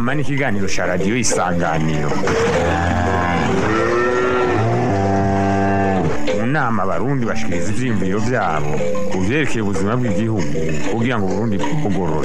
inama n'ikiganiro cya radiyo isanganiro mu nama abarundi bashikiriza ivyiyumviro vyabo ku vyerekeye ubuzima bw'igihugu kugira ngo uburundi bwugorore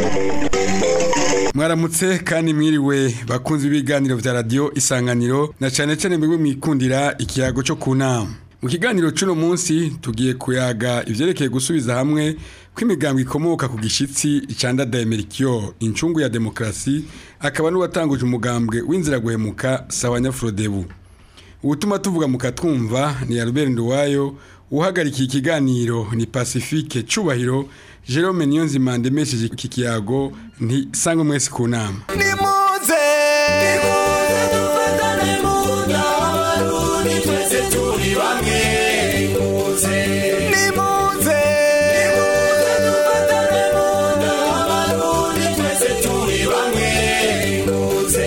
mwaramutse kandi mwiriwe bakunze ibiganiro vya radiyo isanganiro na cane cane mwebwe mwikundira ikiyago cyo ku nama mu kiganiro c'uno munsi tugiye kuyaga ivyerekeye gusubiza hamwe kw'imigambo ikomoka ku gishitsi icandadaye merikyo incungu ya demokarasi akaba n'uwatanguje umugambwe w'inzira guhemuka sawa nyafurodebu ubutuma tuvuga mukatwumva ni Albert Nduwayo uhagarikiye ikiganiro ni Pacifique Cubahiro Jerome Niyonzima ndemesheje iki kiyago nti sangwe mwese ku nama nimuze nimuze dufatane mu nama abarundi twese turi bamwe nimuze nimuze nimuze dufatane mu nama abarundi twese turi bamwe nimuze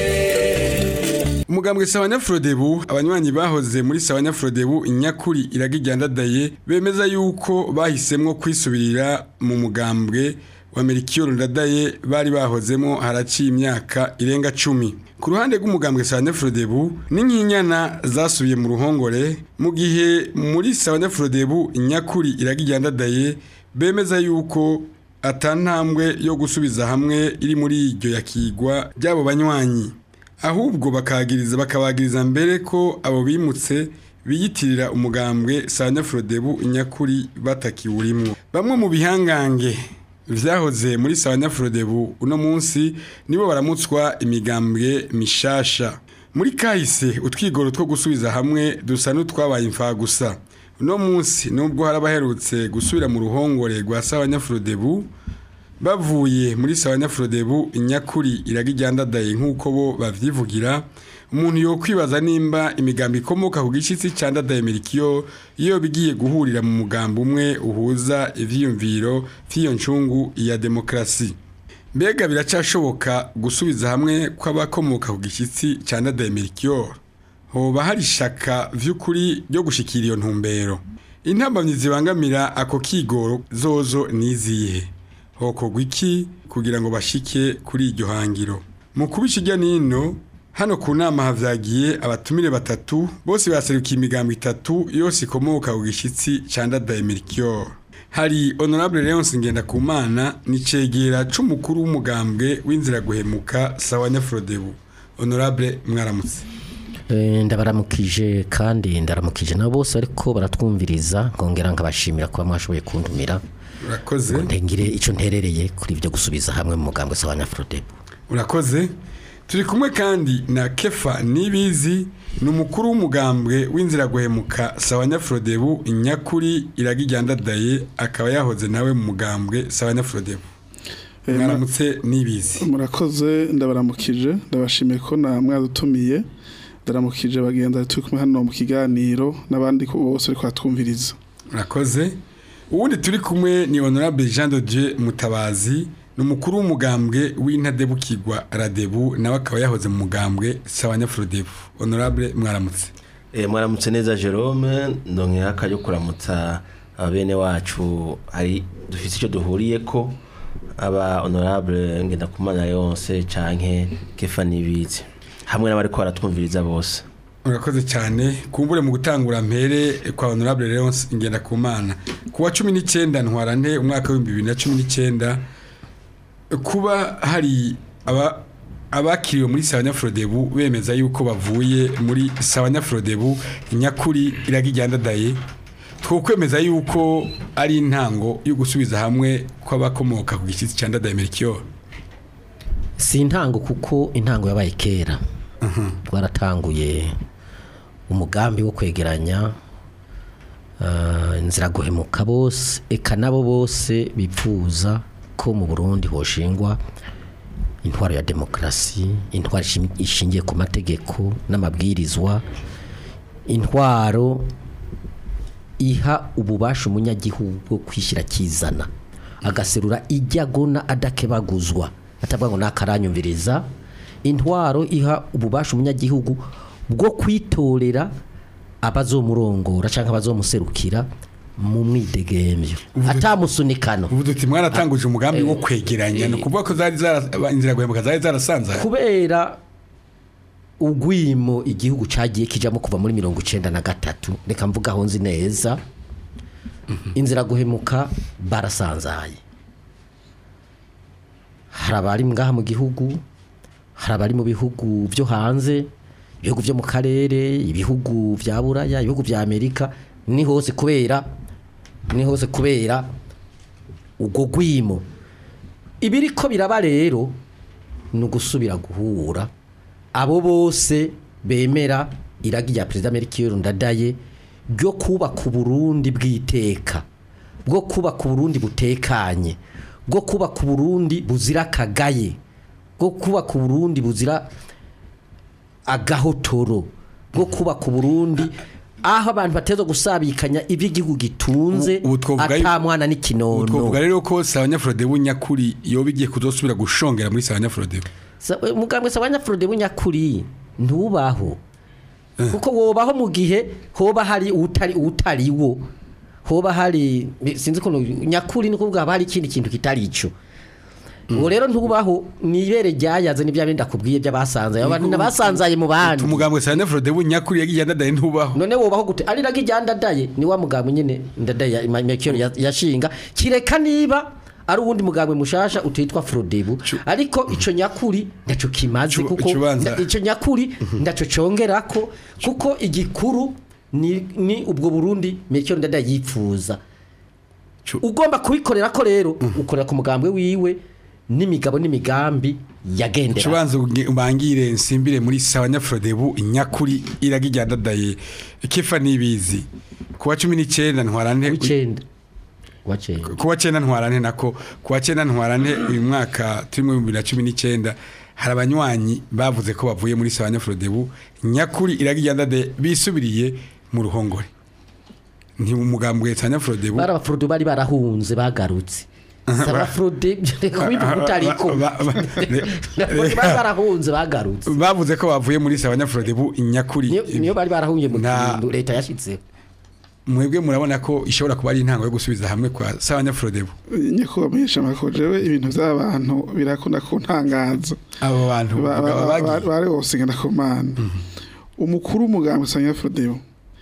umugambwe sawa nyafurodebu abanywanyi bahoze muri sawa nyafurodebu inyakuri iragijyandadaye bemeza yuko bahisemwo kwisubirira mu mugambwe wa Melchior Ndadaye bari bahozemo haraciye imyaka irenga cumi ku ruhande rw'umugambwe sawa nyafurodebu n'inkinyana zasubiye mu ruhongore mu gihe muri sawa nyafurodebu inyakuri iragijyandadaye bemeza yuko atantambwe yo gusubiza hamwe iri muri iryo yakigwa ry'abo banywanyi ahubwo bakagiriza bakabagiriza mbere ko abo bimutse biyitirira umugambwe Sanyafrodebu inyakuri batakiwurimwo bamwe mu bihangange vyahoze muri Sanyafrodebu uno munsi nibo baramutswa imigambwe mishasha muri kahise utwigoro two gusubiza hamwe dusa n'utwabaye imfa gusa uno munsi nubwo harabaherutse gusubira mu ruhongore rwa Sanyafrodebu bavuye muri sawa nyafurodebu inyakuri iragijyandadaye nk'uko bo bavyivugira umuntu yo kwibaza nimba imigambi ikomoka ku gishitsi candadaye merikiyo iyo bigiye guhurira mu mugambi umwe uhuza ivyiyumviro vy'iyo ncungu ya demokarasi mbega biracashoboka gusubiza hamwe kw'abakomoka ku gishitsi candadaye merikiyo hoba hari ishaka vy'ukuri ryo gushikira iyo ntumbero intambamyi zibangamira ako kigoro zozo nizihe hokorwa iki kugira ngo bashike kuri iryo hangiro mu kubisha ijya nino hano ku nama havyagiye abatumire batatu bose baserukiye imigambo itatu yose ikomoka ku gishitsi candadaye merikyo hari honorable leonce ngendakumana ni cegera c'umukuru w'umugambwe w'inzira guhemuka sawa nyafurodebu honorable mwaramutse Eh, ndabaramukije kandi ndaramukije nabo bose ariko baratwumviriza nkongera nkabashimira kuba mwashoboye kuntumira urakoze ndengire icyo nterereye kuri ibyo gusubiza hamwe mu mugambwe sawa nyafurodebu urakoze turi kumwe kandi na kefa nibizi ni umukuru w'umugambwe w'inzira guhemuka sawa nyafurodebu inyakuri iragijyandadaye akaba yahoze nawe mu mugambwe sawa nyafurodebu Eh, mwaramutse nibizi murakoze ndabaramukije ndabashimiye ko na mwadutumiye ndaramukije bagenda turi kumwe hano mu kiganiro n'abandi ko bose ariko batwumviriza murakoze uwundi turi kumwe ni honorable jean de dieu mutabazi ni umukuru w'umugambwe w'intadebukirwa radebu nawe akaba yahoze mu mugambwe sawa nyafurodebu honorable mwaramutse Eh, mwaramutse neza Jerome ndongera akayo kuramutsa abene wacu hari dufite icyo duhuriye ko aba honorable ngenda kumana yonse canke kefa nibizi hamwe n'abariko baratwumviriza bose urakoze cyane kumbure mu gutangura mpere kwa honorable Leonce ingenda kumana kuwa cumi n'icyenda ntwarante umwaka w'ibihumbi bibiri na cumi n'icyenda kuba hari aba abakiriwe muri sawa nyafurodebu bemeza yuko bavuye muri sawa nyafurodebu nyakuri iragijyandadaye twokwemeza yuko ari intango yo gusubiza hamwe kw'abakomoka ku gishyitsi cya ndadaye merikiyoro si intango kuko intango yabaye kera twaratanguye umugambi wo kwegeranya ah, inzira guhemuka bose eka nabo bose bipfuza ko mu burundi hoshingwa intwaro ya demokarasi intwaro ishim- ishingiye ku mategeko n'amabwirizwa intwaro iha ububasha umunyagihugu bwo kwishyira akizana agaserura ijyagona adakebaguzwa atavuga ngo nakaranyumviriza intwaro iha ububasha umunyagihugu bwo kwitorera abazomurongora cyangwa abazomuserukira mu mwidegemvyo atamusunikano ubu duti mwaratanguje umugambi wo kwegeranya ni ukuvuga ko zari zara inzira guhemuka zari zarasanzaye kubera ugwimo igihugu cagiye kijamo kuva muri mirongo icenda na gatatu reka mvuga aho nzi neza inzira guhemuka barasanzaye hari abari ngaha mu gihugu hari abari mu bihugu byo hanze ibihugu byo mu karere ibihugu vya buraya ibihugu vya amerika ni hose kubera ni hose kubera ubwo gwimo ibiriko biraba rero ni ugusubira guhura abo bose bemera iragi rya perezida Melchior Ndadaye ryo kubaka uburundi bw'iteka bwo kubaka uburundi butekanye bwo kubaka uburundi buzira akagaye bwo kubaka uburundi buzira agahotoro bwo kubaka uburundi aho abantu bateza gusabikanya iby'igihugu gitunze Ubu- ubu twovuga yu- ata mwana ubu n'ikinono twavuga rero ko sabanyafurode b'unyakuri yoba igiye kuzosubira gushongera muri sabanyafurode Sa- eh, mugambwe sabanyafurode bunyakuri ntubaho kuko wobaho mu gihe hoba hari utari utari wo hoba hari sinzi ko nyakuri ni kuvuga haba hari ikindi kintu kitari ico uwo rero ntubaho ni ibere ryayaze n'ibya bindi akubwiye by'abasanzaye abantu basanzaye mu bandi umugambwe sabanyafurode b'unyakuri yagiye andadaye ntubaho none wobaho gute ari nagi rya ndadaye ni wa mugambwe nyine ndadaye ya- ma- Melchior ya- yashinga kireka niba ari uwundi mugambwe mushasha utitwa Frodebu ariko ico nyakuri ndaco kimaze Ico- kuko ico banza- nda- ico nyakuri ndaco congerako kuko igikuru ni, ni ubwo Burundi Melchior ndadaye yipfuza Cu- ugomba kubikorera ko rero ukorera ku mugambwe wiwe n'imigabo n'imigambi yagendera Chubanza ubangire nsimbire muri sabanyafurode b'unyakuri iragi rya ndadaye kifa nibizi kuwa 19 ntwarante w'icenda wacenda kuwa cyenda ntwarante nako kuwa cyenda ntwarante uyu mwaka turi mu 2019 hari abanywanyi bavuze ko bavuye muri sabanyafurode nyakuri iragi rya ndadaye bisubiriye mu ruhongore nti umugambwe sabanyafurode bari abafurode bari barahunze bagarutse abafurode kubivuga utariko Ba- ba- bari barahunze bagarutse bavuze ko bavuye muri sabanyafurode nyakuri niyo niyo bari barahungiye mu Nta- kintu leta yashyizeho mwebwe murabona ko ishobora kuba ari intango yo gusubiza hamwe kwa sabanyafurode nyakubahwa amakuru jewe ibintu by'abantu birakunda kuntangaza abo bantu Ba- bakaba ba- ba- bagiye bari bose ngenda ku mana umukuru w'umuganga usanga Frodeo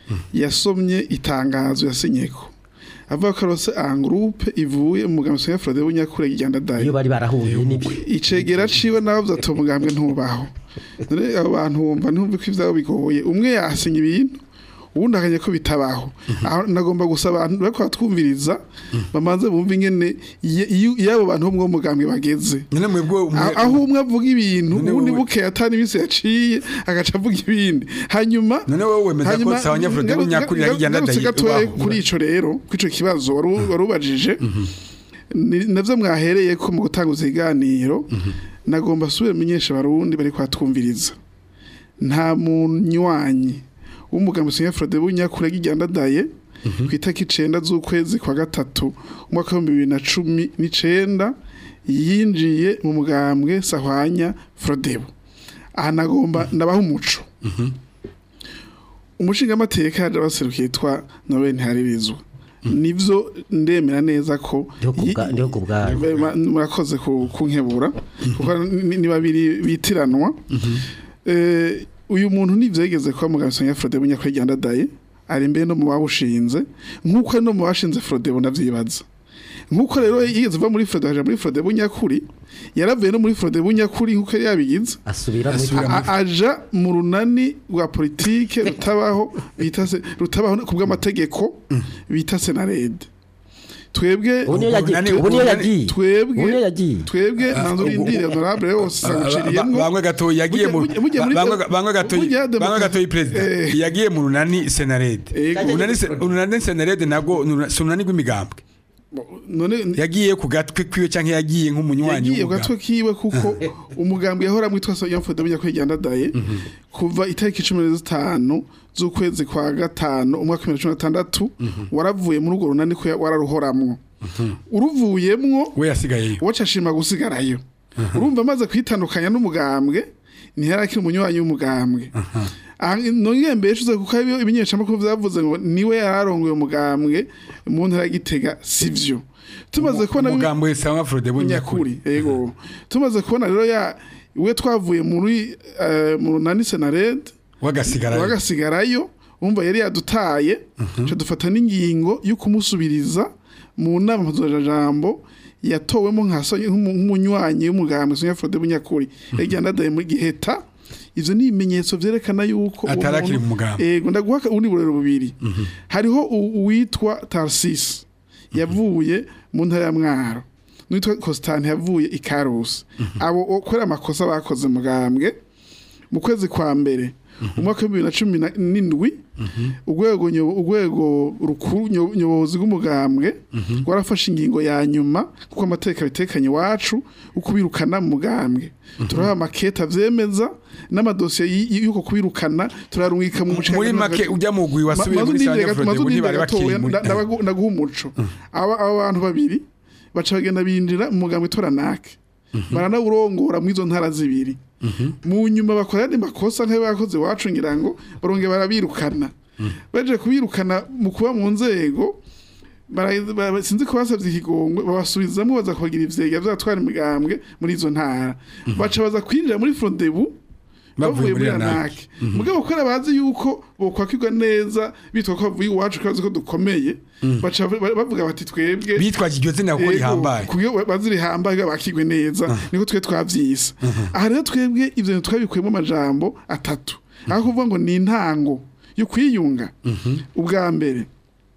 yasomye itangazo yasinyeko avuga ko arose angurupe ivuye mu muganga usanga Frodeo nyakure igenda iyo dayo bari barahungiye nibyo icegera ciwe nawe vyatuma umugambwe ntubaho none abo bantu wumva ntumve ko ivyabo bigoye umwe yasinya ibintu ubundi akanye ko bitabaho aho nagomba gusaba abantu bariko batwumviriza bamanze bumve ingene iyo- iyo iyo abo bantu bo mu mugambwe bageze nyine mwebwe umwe- aho aho umwe avuga ibintu None ubundi wowe- buke atani ibisi yaciye agaca avuga ibindi hanyuma none wowe wemeza ko hanyuma- sabanyafurode ngaru- nyakuri ngaru- iragi rya ngarutse ndadaye gatoya ubaho. kuri ico rero kuri ico kibazo wari u- wari ubajije ni- navyo mwahereye ko mu gutanguza iganiro nagomba subire menyesha abarundi bari kwatwumviriza nta munywanyi w'umugambi Senya Frode bunyakure gijyandadaye ku itariki icenda z'ukwezi kwa gatatu umwaka w'ibihumbi bibiri na cumi n'icenda yinjiye mu mugambwe sahwanya Frodebo aha nagomba ndabaha umuco umushingamateka yaje abaserukiye yitwa Noel Ntiharirizwa nivyo ndemera neza ko Ndiho ku bwa- ndiho ku bwayo. Be- ma- murakoze ku- kunkebura kuko ni ni babiri bitiranwa Eh, uyu muntu nivyegeze kuba muganga Sonia Frodebo nyakwigenda daye ari mbere no mu bawushinze nkuko ari no mu bashinze Frodebo ndavyibaza nkuko rero yigeze va muri Frodebo aja muri Frodebo nyakuri yaravuye no muri Frodebo nyakuri nkuko yari yabigize asubira muri Asubira A- a- aja mu runani rwa politike rutabaho bita se rutabaho ku bw'amategeko bita senarede twebwe ubu niyo yagiye Umunani- ubu niyo umunani- yagiye twebwe ubu niyo yagiye twebwe nanzo urindire honorable yose saguciriyemwo bamwe gatoyi yagiye mu Mujye- mujye muri- bamwe- bamwe gatoyi mujye bamwe demokarasi- gatoyi president Eh. yagiye mu runani senarede Ego. unani se- unani senarede nabwo nura- si unani rw'imigambwe none yagiye ku gatwe kwiwe cyangwa yagiye nk'umunywanyi yagiye gatwe w'umugambwe kiwe kuko umugambi yahora mwitwa Soya Mfodo bujya kwigenda daye kuva itariki 15 z'ukwezi kwa gatano umwaka wa 2016 waravuye muri urwo runani ko ya- wararuhoramwo uruvuyemwo we yasigayeyo wacashima gusigarayo urumva amaze kwitandukanya n'umugambwe ntiharakiri umunywanyi w'umugambwe nongeye mbeshuze kuko ibiyo ibinyeshamakuru vyavuze ngo niwe yararongoye umugambwe mu ntara ya Gitega sivyo tumaze kubona bi- umugambo wese wa Frodebu nyakuri nyakuri yego tumaze kubona rero ya we twavuye muri eh, mu runani senared wagasigara wagasigarayo umva yari yadutaye cyo dufata n'ingingo yo kumusubiriza mu nama mpuzajambo yatowemo nka so- nk'umu- nk'umunywanyi w'umugambwe Sonia Frode Bunyakuri yagenda adaye muri giheta ivyo ni ibimenyetso vyerekana yuko uwo Atarakiri muntu- mu mugambi. Ego ndaguha ubundi burero bubiri hariho u- uwitwa Tarsis yavuye mu ntara ya Mwaro n'uwitwa Constantine yavuye i Karusi abo okora amakosa bakoze mugambwe mu kwezi kwa mbere umwaka wa bibiri na cumi na- n'indwi urwego nyo- urwego rukuru nyo- nyobozi rw'umugambwe rwarafashe ingingo ya nyuma kuko amateka bitekanye iwacu ukubirukana mu mugambwe turaha amakete avyemeza n'amadosiye y- y'uko kubirukana turarungika mu bushaka muri make ujya mu gwi wasubiye muri Sanya Frodebu ntibari bakiri muri ndaguha umuco aba aba bantu babiri baca bagenda binjira mu mugambwe toranake baranawurongora mu izo ntara zibiri mu nyuma bakora yandi makosa nk'ayo bakoze iwacu ngira ngo barongera barabirukana baje kubirukana mu kuba mu nzego bara- bara- sinzi ko basabye ikigongwe babasubizamo baza kubagira ivyega vyatwara imigambwe muri izo ntara baca baza kwinjira muri frodebu bavuye muri anake mugabo kubera bazi yuko bokwakirwa neza bitwa ko bavuye iwacu ko bazi ko dukomeye baca ba- bavuga bati twebwe bitwaje iryo zina kuko rihambaye kuyo bazirihambaye bakigwe neza niko twe twavyisa aha rero twebwe ivyo bintu twabikuyemo amajambo atatu aho kuvuga ngo ni intango yo kwiyunga ubwa mbere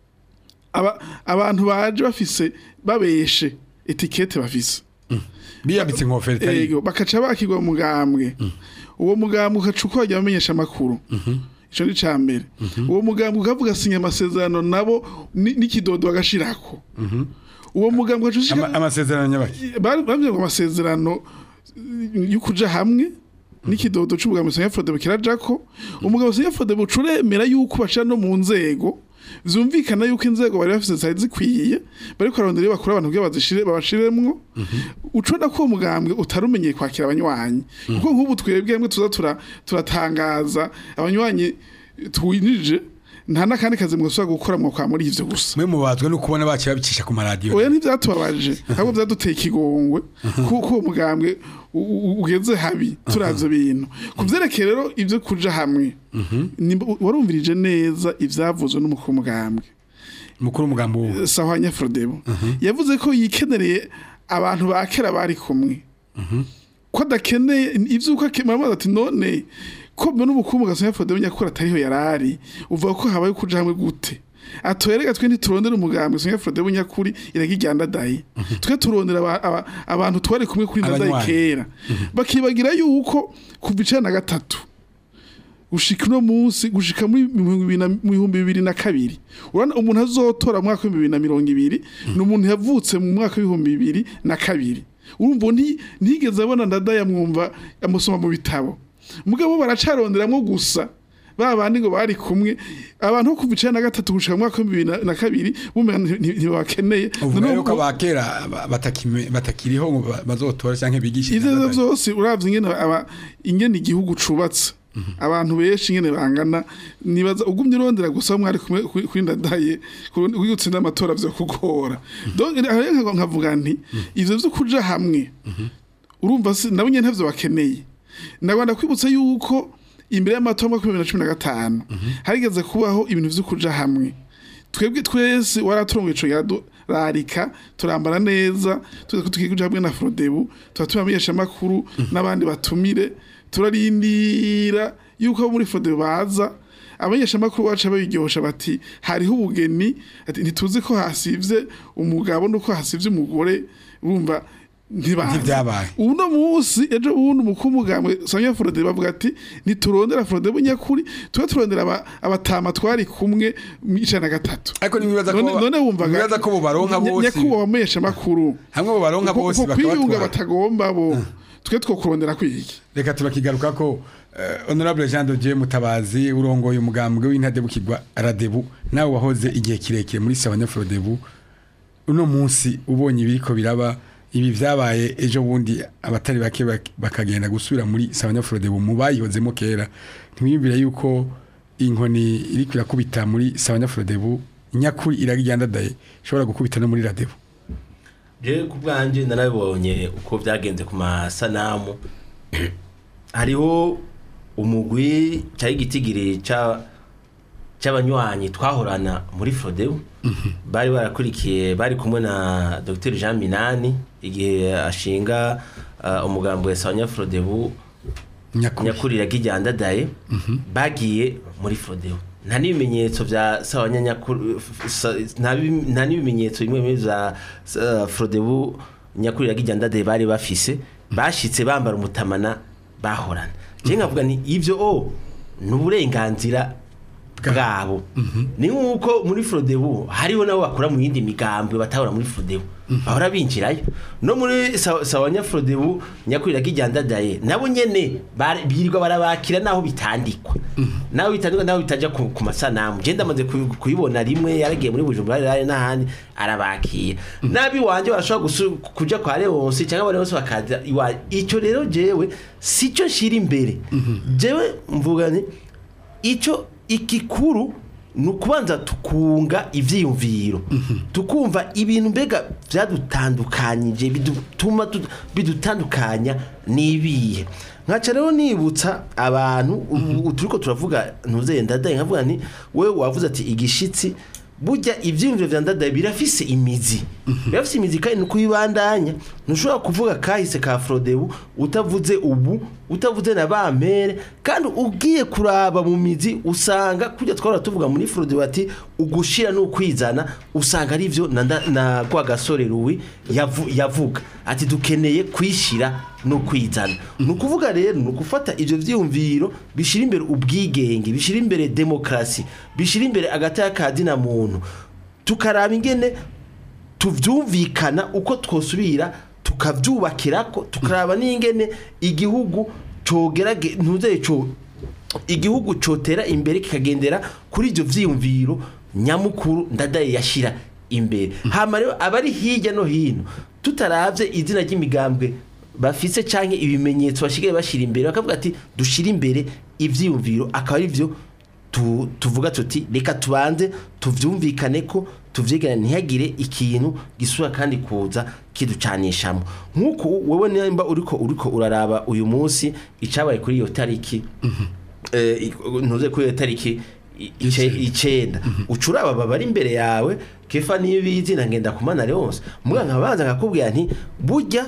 aba, abantu baje bafise babeshe etikete bafise biyambitse inkofero itari ego bakaca bakigwa mu mugambwe uwo mugambwe ukaca uko bajya bamenyesha amakuru ico ni ca mbere uwo mugambwe ukavuga sinya amasezerano nabo ni- n'ikidodo bagashirako uwo mugambwe ukaca ushika Ama- amasezerano nyabaki bari bamwe ngo amasezerano yo kuja hamwe n'ikidodo c'ubugambwe Sonia Frodebo kirajako umugabo Sonia Frodebo curemera yuko baca no mu nzego vyumvikana yuko inzego bari bafise zari zikwiye bariko bararondera iyo bakura abantu kugira bazishire babashiremwo ucona ko uwo mugambwe utarumenyeye kwakira abanywanyi kuko nk'ubu twebwe hamwe tuza tura- turatangaza abanywanyi twinjije nta n'akandi kazi mwosubira gukora mwakwa muri ivyo gusa mwe mubazwe no kubona baciye babicisha ku maradiyo oya ntivyatubabaje ahubwo vyaduteye ikigongwe kuko uwo mugambwe u- u- ugeze habi turavyo bintu ku vyerekeye rero ivyo kuja hamwe nimba- warumvirije neza ivyavuzwe n'umukuru w'umugambwe mukuru umugambo wuwo sahwanya Frodebo yavuze ko yikenereye abantu ba kera bari kumwe ko adakeneye ivyuko akemara ati none ko mbona umukuru mugasanya Frodebo nyakuri atariho yarari uvuga ko habaye kuja hamwe gute atoyerega twe ntiturondera umugambwe Sonia Frodebo nyakuri iragijyanda dayi twe turondera aba- aba- abantu twari kumwe kuri ndadayi Abanywanyi. kera bakibagira yuko kuva icana na gatatu gushika uno munsi gushika muri mu bihumbi bibiri na- mu bihumbi bibiri na kabiri urabona umuntu azotora mu mwaka w'ibihumbi bibiri na mirongo ibiri ni umuntu yavutse mu mwaka w'ibihumbi bibiri na kabiri urumva nti- ntigeze abona ndada yamwumva amusoma mu bitabo mugabo baracaronderamwo gusa ba bandi ngo bari kumwe abantu bo kuva icana na gatatu gushika mu mwaka w'ibihumbi bibiri na- na kabiri bumenga nti- nti- ntibakeneye uvuga Noneho yuko ubwo- abakera ba- batakime- batakiriho ngo ba- bazotora cyangwa bigishe ivyo arivyo vyose uravye ingene aba ingene igihugu cubatse abantu benshi ingene bangana nibaza ugumye urondera gusa aho mwari kumwe kuri kuri ndadaye kugutsinda amatora vyo kugora donc aho rero nkago- nkavuga nti ivyo vyo kuja hamwe urumva si nabo nyene ntavyo bakeneye ndagwanda kwibutsa yuko imbere y'amatora y'umwaka w'ibihumbi bibiri na cumi na gatanu harigeze kubaho ibintu vyo kuja hamwe twebwe twese waraturongo ico yadararika turambara neza tuza ko tugiye kuja hamwe na Frodebu tuba tubamenyesha amakuru n'abandi batumire turarindira yuko abo muri Frodebu baza abamenyesha amakuru baca babiryosha bati hariho ubugeni ati ntituzi ko hasivye umugabo nuko hasivye umugore urumva ntibazi Ntivyabaye. uno munsi ejo bundi umukuru w'umugambwe Sonia Frode bavuga ati niturondera Frode bunyakuri tuba turondera aba- abatama twari kumwe mu icana na gatatu ariko nimwibaza ko none none wumvaga nimwibaza ko bo baronka Nya- bose nyakubahwa wamenyesha amakuru hamwe bo baronka Uko- bose uko kwiyunga bakabatwara batagomba bo twe two kurondera kwiki reka tubakigaruka ko eh, honorable Jean de Dieu Mutabazi urongoye umugambwe w'intadebukirwa Radebu nawe wahoze igihe kirekire muri Sawanya Frodebu uno munsi ubonye ibiriko biraba ibi vyabaye ejo bundi abatari bake bak- bakagenda gusubira muri Sabanya Frodebu mu bayihozemo kera ntimwiyumvire yuko inkoni iri kwirakubita muri Sabanya Frodebu nyakuri iragijyandadaye ishobora gukubita no muri Radebu je ku bwanjye narabonye uko byagenze ku masanamu hariho umugwi cyari igitigiri ca cy'abanywanyi twahorana muri Frodeu bari barakurikiye bari kumwe na Dr Jean Minani igihe ashinga uh, umugambo wa Sanya Frodeu nyakuri nyakuri yagijyandadaye bagiye muri Frodeu nta n'ibimenyetso bya sawanya nyakuri sa- nta bi- nta n'ibimenyetso bimwe bimwe bya uh, Frodeu nyakuri yagijyandadaye bari bafise bashitse bambara umutamana bahorana je nkavuga ni ivyo o ni uburenganzira bwabo ni nk'uko muri Frodeu hariho nabo bakora mu yindi migambwe batahora muri Frodeu bahora binjirayo no muri Sa- sawanya Frodeu nyakurira kijyandadaye nabo nyene bari- birirwa barabakira naho bitandikwa naho bitandikwa naho bitaja ku, ku masanamu je ndamaze kuyi- kuyibona rimwe yaragiye muri Bujumbura rari n'ahandi arabakira nabi wanje barashobora gusu- kuja kwa Leonce cyangwa Leonce bakaza iwa ico rero jewe sico nshira imbere jewe mvuga ni icyo ikikuru ni ukubanza tukunga ibyiyumviro tukumva ibintu mbega byadutandukanyije bituma tu- bidutandukanya n'ibihe nkaca rero nibutsa abantu ubu turi ko turavuga ntuzeye ndadaye nkavuga nti wowe wavuze ati igishitsi burya ibyiyumviro bya ndadaye birafise imizi birafise imizi kandi ni ukuyibandanya ntushobora kuvuga kahise ka frodebu utavuze ubu utavuze na bampere kandi ugiye kuraba mu mizi usanga kujya twara tuvuga muri frodebu ati ugushira n'ukwizana usanga ari byo na, nda- na kwa gasore ruwi yavu, yavuga ati dukeneye kwishira no kwizana ni ukuvuga rero ni ugufata ibyo byiyumviro bishyira imbere ubwigenge bishyira imbere demokarasi bishyira imbere agataya ka dina muntu tukaraba ingene tuvyumvikana uko twosubira tukavyubakira ko tukaraba n'ingene igihugu cogerage ntuzeye co igihugu cotera imbere kikagendera kuri ivyo vyiyumviro nyamukuru ndadaye yashira imbere hama rero abari hirya no hino tutaravye izina ry'imigambwe bafise canke ibimenyetso bashigaye bashira imbere bakavuga ati dushira imbere ivyiyumviro akaba ari vyo tu, tuvuga tuti reka tubanze tuvyumvikane ko tuvyigana ntihagire ikintu gisura kandi kuza kiducanishamo nk'uko wewe nimba uriko uriko uraraba uyu munsi icabaye kuri iyo tariki eh, i- ntuze kuri iyo tariki i- ice- icenda ucuraba baba bari imbere yawe kefa nibizi na ngenda kumana Leonce muga nkabanza nkakubwira nti burya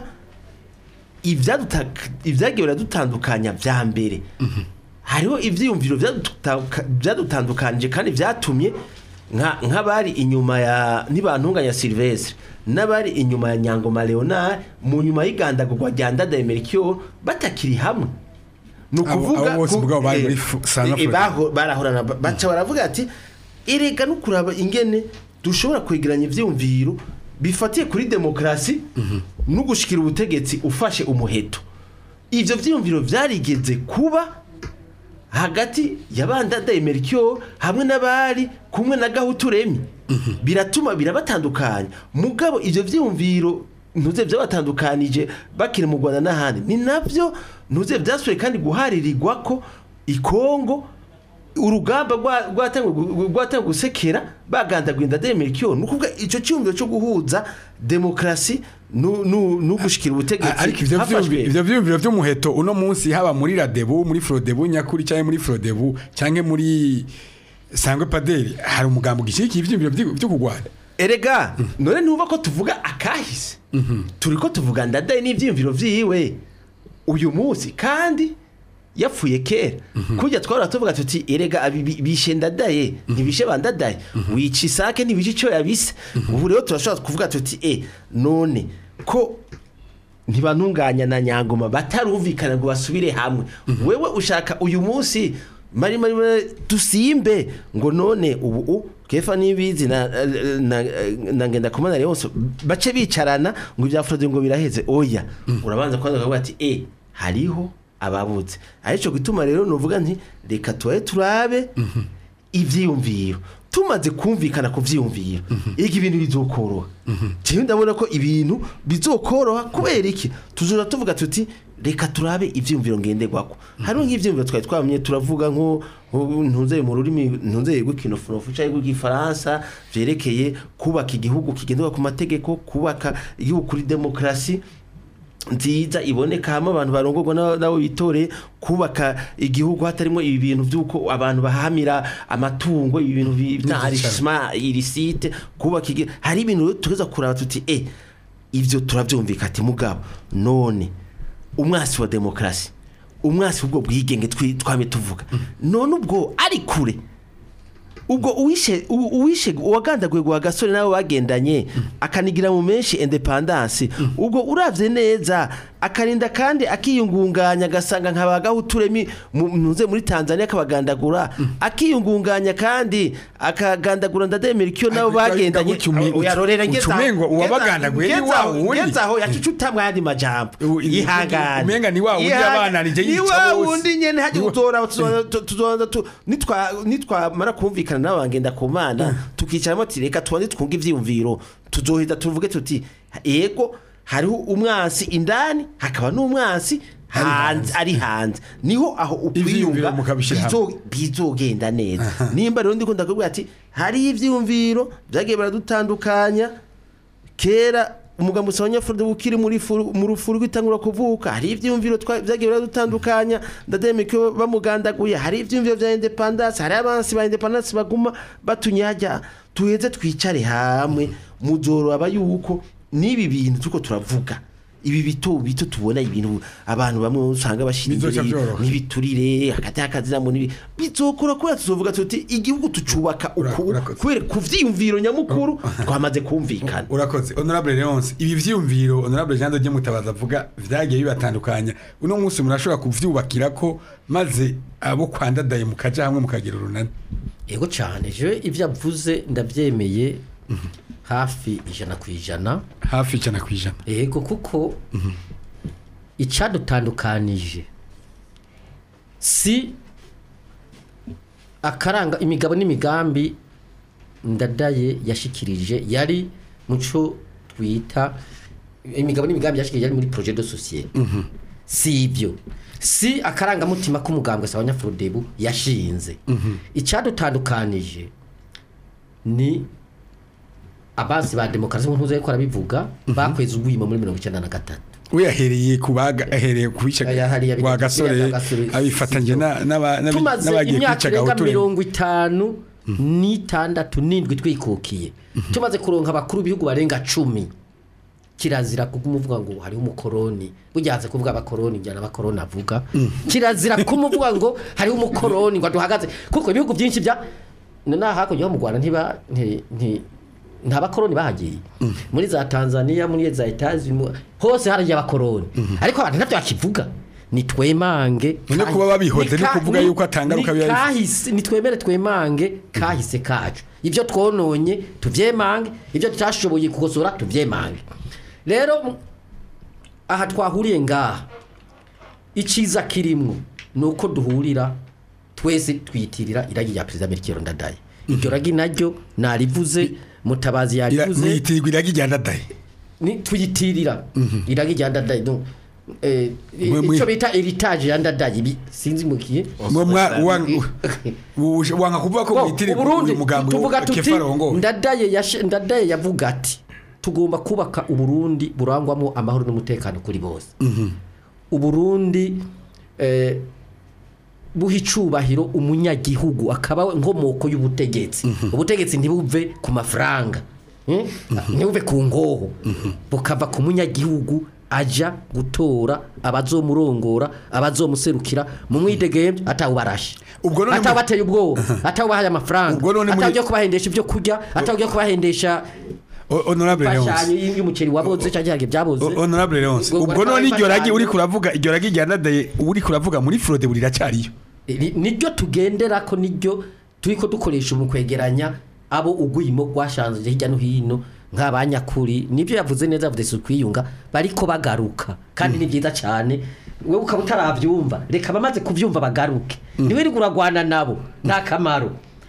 ibyaduta- ibyagiye biradutandukanya vya mbere hariho ivyiyumviro vyaduta- vyadutandukanije kandi vyatumye nka- nk'abari inyuma ya ntibantunganya Sylvestre n'abari inyuma ya Nyangoma Leonard mu nyuma y'igandagurwa rya Ndadaye Melchior batakiri hamwe ni Abo- ukuvuga abo bose ku- ubwabo bari eh, muri fu- South eh, Africa. baho- barahorana ba- baca baravuga ati erega no kuraba ingene dushobora kwegeranya ivyiyumviro bifatiye kuri demokarasi no gushikira ubutegetsi ufashe umuheto ivyo vyiyumviro vyarigeze kuba hagati ya bandadaye Melchior hamwe n'abari kumwe na Gahutu Remy biratuma birabatandukanya mugabo ivyo vyiyumviro ntuze byabatandukanije bakiri mu Rwanda n'ahandi ni navyo ntuze byasuye kandi guharirirwa ko ikongo urugamba rwa- rwatanguye rwatanguye gusekera bagandaguye ndadaye Melchior ni ukuvuga ico cyumviro cyo guhuza demokarasi nu- nu- no gushikira ubutegetsi ariko ivyo hafashwe- vyumvi- ivyo vyumviro vy'umuheto uno munsi haba muri radebu muri frodebu nyakuri cyangwa muri frodebu cyangwa muri sangwe paderi hari umugambo gishikiye ivyumviro vyo vyo kugwana erega none ntuba ko tuvuga akahise turi ko tuvuga ndadaye n'ibyiyumviro vyiwe uyu munsi kandi yapfuye kera kujya twara tuvuga tuti erega abi- bi- bishe ndadaye ntibishe bandadaye wica isake ntibishe icyo yabise ubu rero turashobora kuvuga tuti e none ko ntibantunganya na nyangoma batarumvikana ngo basubire hamwe wewe ushaka uyu munsi mari mari mari, dusimbe ngo none ubu u kefa nibizi na, na, na ngenda kumana yose bace bicarana ngo ibya Frode ngo biraheze oya urabanza kwanza kuvuga ati eh hariho ababuze arico gituma rero novuga nti reka tubaye turabe ivyiyumviro tumaze kumvikana ku vyiyumviro ega ibintu bizokoroha jewe ndabona ko ibintu bizokoroha kubera iki tuzora tuvuga tuti reka turabe ivyiyumviro ngenderwako hariho nk'ivyiyumviro twari twamye turavuga nko nko ntunzeye mu rurimi ntunzeye rw'ikinofunofu cyangwa rw'igifaransa vyerekeye kubaka igihugu kigenderwa ku mategeko kubaka igihugu kuri demokarasi nziza iboneka hamwe abantu barongorwa na- nabo bitoreye kubaka igihugu hatarimo ibi bintu by'uko abantu bahamira amatungo ibi bintu bi- bita arishima irisite kubaka igihugu hari ibintu rero tugeza kuraba tuti eh ivyo turavyumvika ati mugabo none umwasi wa demokarasi umwasi w'ubwo bwigenge twi- twame tuvuga none ubwo ari kure ubwo uwishe u- uwishe uwagandaguye gwa gasore nabo bagendanye akanigira mu menshi independence ubwo uravye neza akarinda kandi akiyungunganya agasanga nkabagahuturemi ntuze muri Tanzania akabagandagura akiyungunganya kandi akagandagura ndademera ikiyo nabo Ariko bagendanye gutyo umengo- uyarorera uca ngeza umengo uwabagandaguye ni wa wundi. ngezaho yacucutamwe yandi majambo U- i- ihangane umenga ni wa wundi Ihangane. yabananije ni yica wa bose. wundi nyene haje Ni wa- gutora tuzoza tu nitwa nitwamara kumvikana n'abangenda ku mana tukicaramo ati reka tubanze twunge ivyiyumviro tuzohita tuvuge tuti ego hariho umwansi indani hakaba n'umwansi hanze ari hanze niho aho Ivyiyumviro ukwiyunga mukabishira hamwe. bizo- bizogenda neza nimba rero ndiko ndakubwira ati hari ivyiyumviro vyagiye baradutandukanya kera umugambi usaba abanyafurika ukiri muri furu- mu rufuru rw'itangura kuvuka hari ivyumviro twa- vyagiye biradutandukanya ndademeke bamugandaguye hari ivyumviro vya independence hari abansi ba independence baguma batunyajya tuheze twicare hamwe muzoraba yuko n'ibi bintu turiko turavuga ibi bito bito tubona ibintu abantu bamwe usanga bashira Bizoca imbere vyoroha. n'ibiturire hagati y'akazina mu nibi bizokora kubera tuzovuga tuti igihugu tucubaka Ura- uku urakoze. kubera ku vyiyumviro nyamukuru twamaze kumvikana urakoze honorable leonce ibi vyiyumviro honorable jean de mutabaza avuga vyagiye bibatandukanya uno munsi murashobora kuvyubakira ko maze abo kwandadaye mukaja hamwe mukagira urunani yego cyane je ibyo avuze ndabyemeye hafi ijana ku ijana hafi ijana ku ijana yego kuko icyadutandukanije si akaranga imigabo n'imigambi ndadaye yashikirije yari muco twita imigabo n'imigambi yashikirije yari muri projet de societe si ibyo si akarangamutima k'umugambwe sawa nyafurudebu yashinze icyadutandukanije ni abansi ba demokarasi nk'uko ariko arabivuga bakweze ubwiyimo muri mirongo icyenda na gatatu we yahereye ku baga ahereye ku bice Aya hariya wa bita- gasore biriya bya gasore, abifatanyije sivyo. na- n'aba- n'abi- tumaze n'abagiye imyaka kwica irenga gahutu mirongo itanu n'itandatu n'indwi twikukiye tumaze kuronka abakuru b'ibihugu barenga cumi kirazira kumuvuga ngo hariho umukoroni burya haze kuvuga abakoroni njyana abakoroni avuga kirazira kumuvuga ngo hariho umukoroni ngo duhagaze kuko ibihugu byinshi bya na hakurya ho mu Rwanda ntiba nti- nti- nta bakoroni bahagiye muri za Tanzania muri za Etazi hose haragiye abakoroni ariko abantu ntabyo bakivuga ni twemange None kuba babihoze ni kuvuga yuko atangaruka biba bifite. kahise nitwemere twemange kahise kacu ibyo twononye tuvyemange ibyo tutashoboye kugosora tuvyemange rero m- aha twahuriye ngaha iciza kirimwo ni uko duhurira twese twiyitirira iragi rya perezida Melchior Ndadaye iryo ragi naryo narivuze mutabazi Ira- yarivuze mwitirwa iragi rya ndadaye ni tuyitirira iragi rya Ndadaye no eh, Mwe- mwe- icyo bita heritage ya Ndadaye ibi sinzi mukiye mwe mwa- wa- u- wanga kuvuga ko Bo, mwitirirwa Uburundi uyu mugambi tuvuga tuti kefarongo ndadaye yashe- ndadaye yavuga ati tugomba kubaka uburundi burangwamo amahoro n'umutekano kuri bose uburundi eh, buha icubahiro umunyagihugu akaba nkomoko y'ubutegetsi ubutegetsi ntibuve ku mafaranga eh? ntibuve ku ngoho bukava ku munyagihugu aja gutora abazomurongora abazomuserukira mu mwidegemvye atawubarashe Ubwo none mu- atawubateye ubwoba atawubahaye amafaranga Ubwo none muri- atawugiye kubahendesha ibyo kurya atawugiye kubahendesha O- honorable imfashanyo leonce y'umuceri waboze cyangwa igihe byaboze O- honorable leonce Ubwo ubwo none iryo ragi imfashanyo- uri kuravuga iryo ragi rya ndadaye uri kuravuga muri frode buriracyariyo Iri- niryo tugendera ko niryo turiko dukoresha mu kwegeranya abo ugwimo gwashanze hirya no hino nk'abanyakuri nibyo yavuze neza yavuze si ukwiyunga bariko bagaruka kandi ni byiza cyane wewe ukaba utarabyumva reka bamaze kubyumva bagaruke niwe uri kuragwana nabo nta kamaro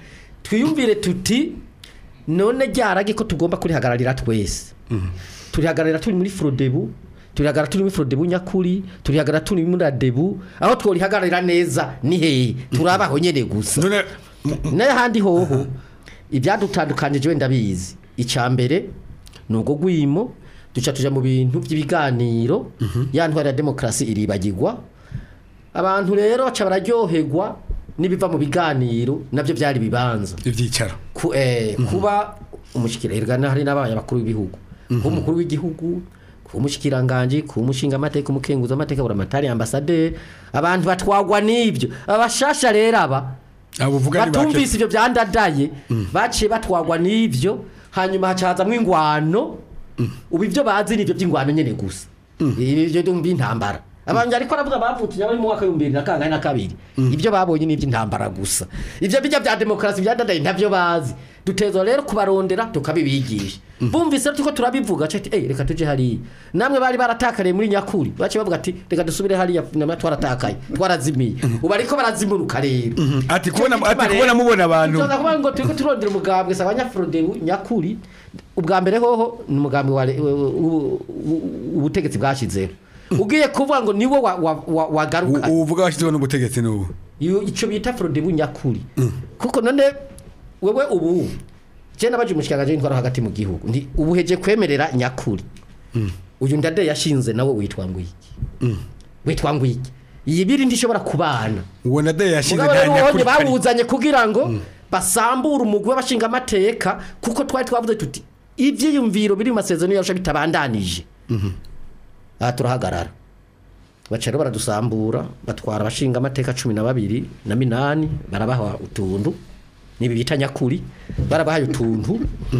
twiyumvire tuti none ryarage ko tugomba kurihagararira twese turihagararira turi muri frodebu turihagarara turi muri frodebu nyakuri turihagarara turi muri radebu aho tworihagararira neza ni hehe turabaho nyene gusa none n'ahandi hoho ibyadutandukanije wenda bizi icya mbere ni ubwo gwimo duca tuja mu bintu by'ibiganiro ya ntwara ya demokarasi iribagirwa abantu rero baca bararyoherwa n'ibiva mu biganiro nabyo byari bibanza ibyicaro ku, eh, kuba umushikiranganje hari n'abaye abakuru b'ibihugu kuba umukuru w'igihugu kuba umushikiranganje kuba umushinga amateka umukenguza amateka buramatari ambasaderi abantu batwagwa n'ibyo abashasha rero aba abo uvuga ni bake batumvise ibyo byandadaye baciye batwagwa n'ibyo hanyuma hacazamwo ingwano ubu ibyo bazi ni ibyo by'ingwano nyene gusa ibyo by'intambara abantu ariko aravuga bavutse bari mu mwaka w'ibihumbi bibiri na kangahe na kabiri ibyo babonye ni iby'intambara gusa ibyo bijya bya demokarasi byandadaye ntabyo bazi dutezwa rero kubarondera tukabibigisha bumvise rero turiko turabivuga cati eh reka tuje hariya namwe bari baratakariye muri nyakuri bace bavuga ati reka dusubire hariya namwe twaratakaye twarazimiye ubu ariko barazimuruka rero ati kubona Cyo ati gituma kubona rero- mubona abantu Tuza kuvuga ngo turiko turondera umugambwe saba nyafrode nyakuri ubwa mbere hoho ni umugambi wa le- u- u- u- ubutegetsi bwashizeho ugiye kuvuga ngo niwo wa- wa- wa- wagaruka U- uvuga washyizeho n'ubutegetsi n'ubu Iyo- ico bita frode bunyakuri kuko none wewe ubu je nabaje umushikiranganje w'intwaro hagati mu gihugu ndi ubuheje kwemerera nyakuri uyu ndade yashinze nawe witwa ngwiki witwa ngwiki iyi biri ndishobora kubana uwo nade yashinze mugabo nta rero ubonye nyakuri kari bawuzanye kugira ngo basambure umugwi w'abashinga amateka kuko twari twavuze tuti ivyiyumviro biri mu masezerano yarusha bitabandanije aha turahagarara baca rero baradusambura batwara abashinga amateka cumi na babiri na minani barabaha utuntu nibi bita nyakuri barabahaye utuntu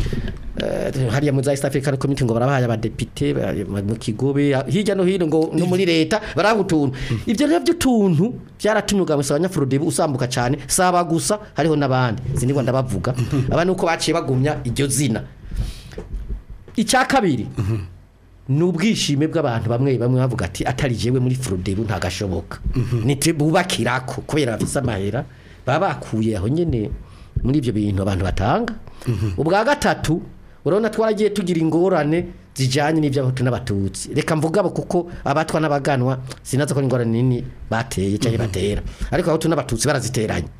Eh, hariya mu za East African Community ngo barabahaye abadepite ba- mu kigobe hirya no hino ngo no muri leta baraha utuntu ibyo rero by'utuntu byaratumye ubwa musaba nyafurudebe usambuka cyane saba gusa hariho n'abandi sinigwa ndabavuga abandi uko baciye bagumya iryo zina icya kabiri ni ubwishime bw'abantu bamwe bamwe bavuga ati atari jewe muri furudebu ntagashoboka nitwe bubakirako kubera bafise amahera baba bakuye aho nyene muri ibyo bintu abantu batanga ubwa gatatu urabona twaragiye tugira ingorane zijanye n'ivy'abahutu n'abatutsi reka mvuga abo kuko abatwa n'abaganwa sinaza ko ari ingorane nini bateye canke batera ariko abahutu n'abatutsi baraziteranye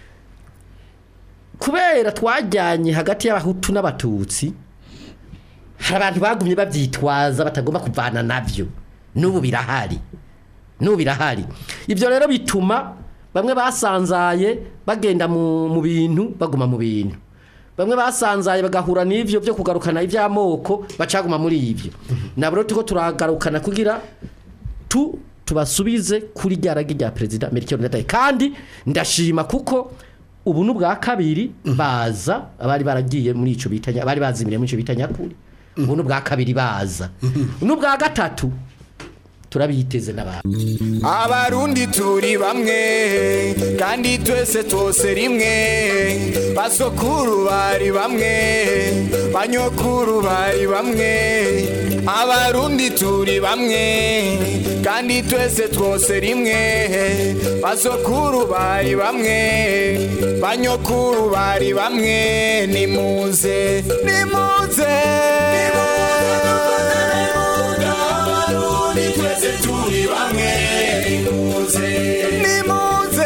kubera twajyanye hagati y'abahutu n'abatutsi hari abantu bagumye babyitwaza batagomba kuvana navyo n'ubu birahari n'ubu birahari ibyo rero bituma bamwe basanzaye bagenda mu, mu bintu baguma mu bintu bamwe basanzaye bagahura n'ivyo byo kugarukana iby'amoko bacaguma muri ibyo nabo rero turiko turagarukana kugira tu tubasubize kuri rya ragi rya perezida Melchior Ndadaye kandi ndashima kuko ubu n'ubwa kabiri baza abari baragiye muri ico bitanya abari bazimiriye muri ico bitanya kuri ubu n'ubwa kabiri baza n'ubwa gatatu turabiteze n'abantu abarundi turi bamwe kandi twese twose rimwe basokuru bari bamwe banyokuru bari bamwe abarundi turi bamwe kandi twese twose rimwe basokuru bari bamwe banyokuru bari bamwe nimuze nimuze abarundi twese turi bamwe nimuze nimuze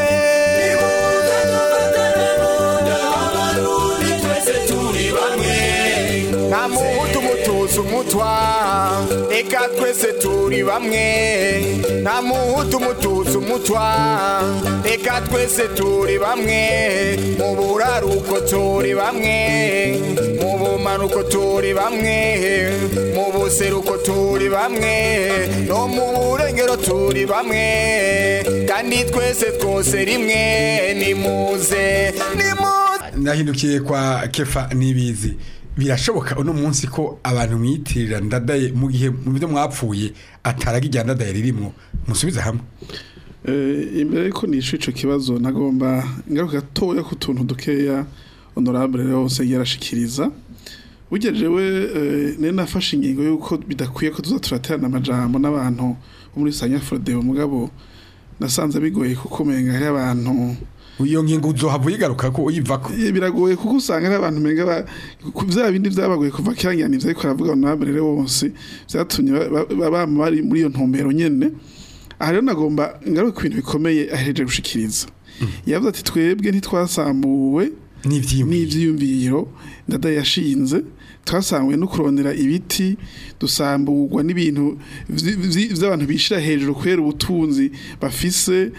abarundi twese turi bamwe nta muhutu mutuzi umutwa reka twese turi bamwe nta muhutu mutuzi umutwa reka twese turi bamwe mu buraruko turi bamwe mu bumanuko turi bamwe mu buseruko turi bamwe no mu burengero turi bamwe kandi twese twose rimwe nimuze nimuze nahindukiye kwa kefa nibizi birashoboka uno munsi ko abantu mwitirira ndadaye mu gihe mu byo mwapfuye ataraga ijya ndadaye ririmo musubize hamwe Eh, imbere yuko nishu ico kibazo nagomba ngaruka gatoya ku tuntu dukeya honorable yose yarashikiriza burya jewe eh, nari nafashe ingingo yuko bidakwiye ko tuza turaterana amajambo n'abantu bo muri Sanya Frodeo mugabo nasanze bigoye kuko menga hari abantu iyo ngingo uzohava uyigaruka ko uyivako Eh, biragoye kuko usanga ari abantu menga ba ku- vya bindi vyabagoye kuva kirangirana ivyo ariko aravuga honorable rero bose vyatumye ba- ba- ba- bama bari muri iyo ntumbero nyene aha rero nagomba ngaruke ku bintu bikomeye ahereje gushikiriza yavuze ati twebwe ntitwasambuwe n'ivyiyumviro n'ivyiyumviro ndada yashinze twasanzwe no kurondera ibiti dusamburwa n'ibintu vyi- vyi- vy'abantu bishira hejuru kubera ubutunzi bafise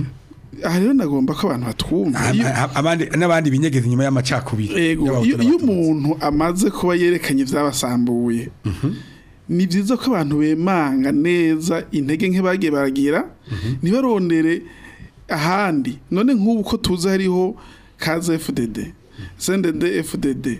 aha rero nagomba ko abantu batwumva Ah, Iyo- ah, abandi n'abandi binyegeza inyuma y'amacakubiri Ego, y'abahutu iyo iyo n'abatutsi. umuntu amaze kuba yerekanye ibyabasambuye ni byiza ko abantu bemanga neza intege nke bagiye baragira ntibarondere ahandi none nk'ubu ko tuzi hariho kaze FDD sendede FDD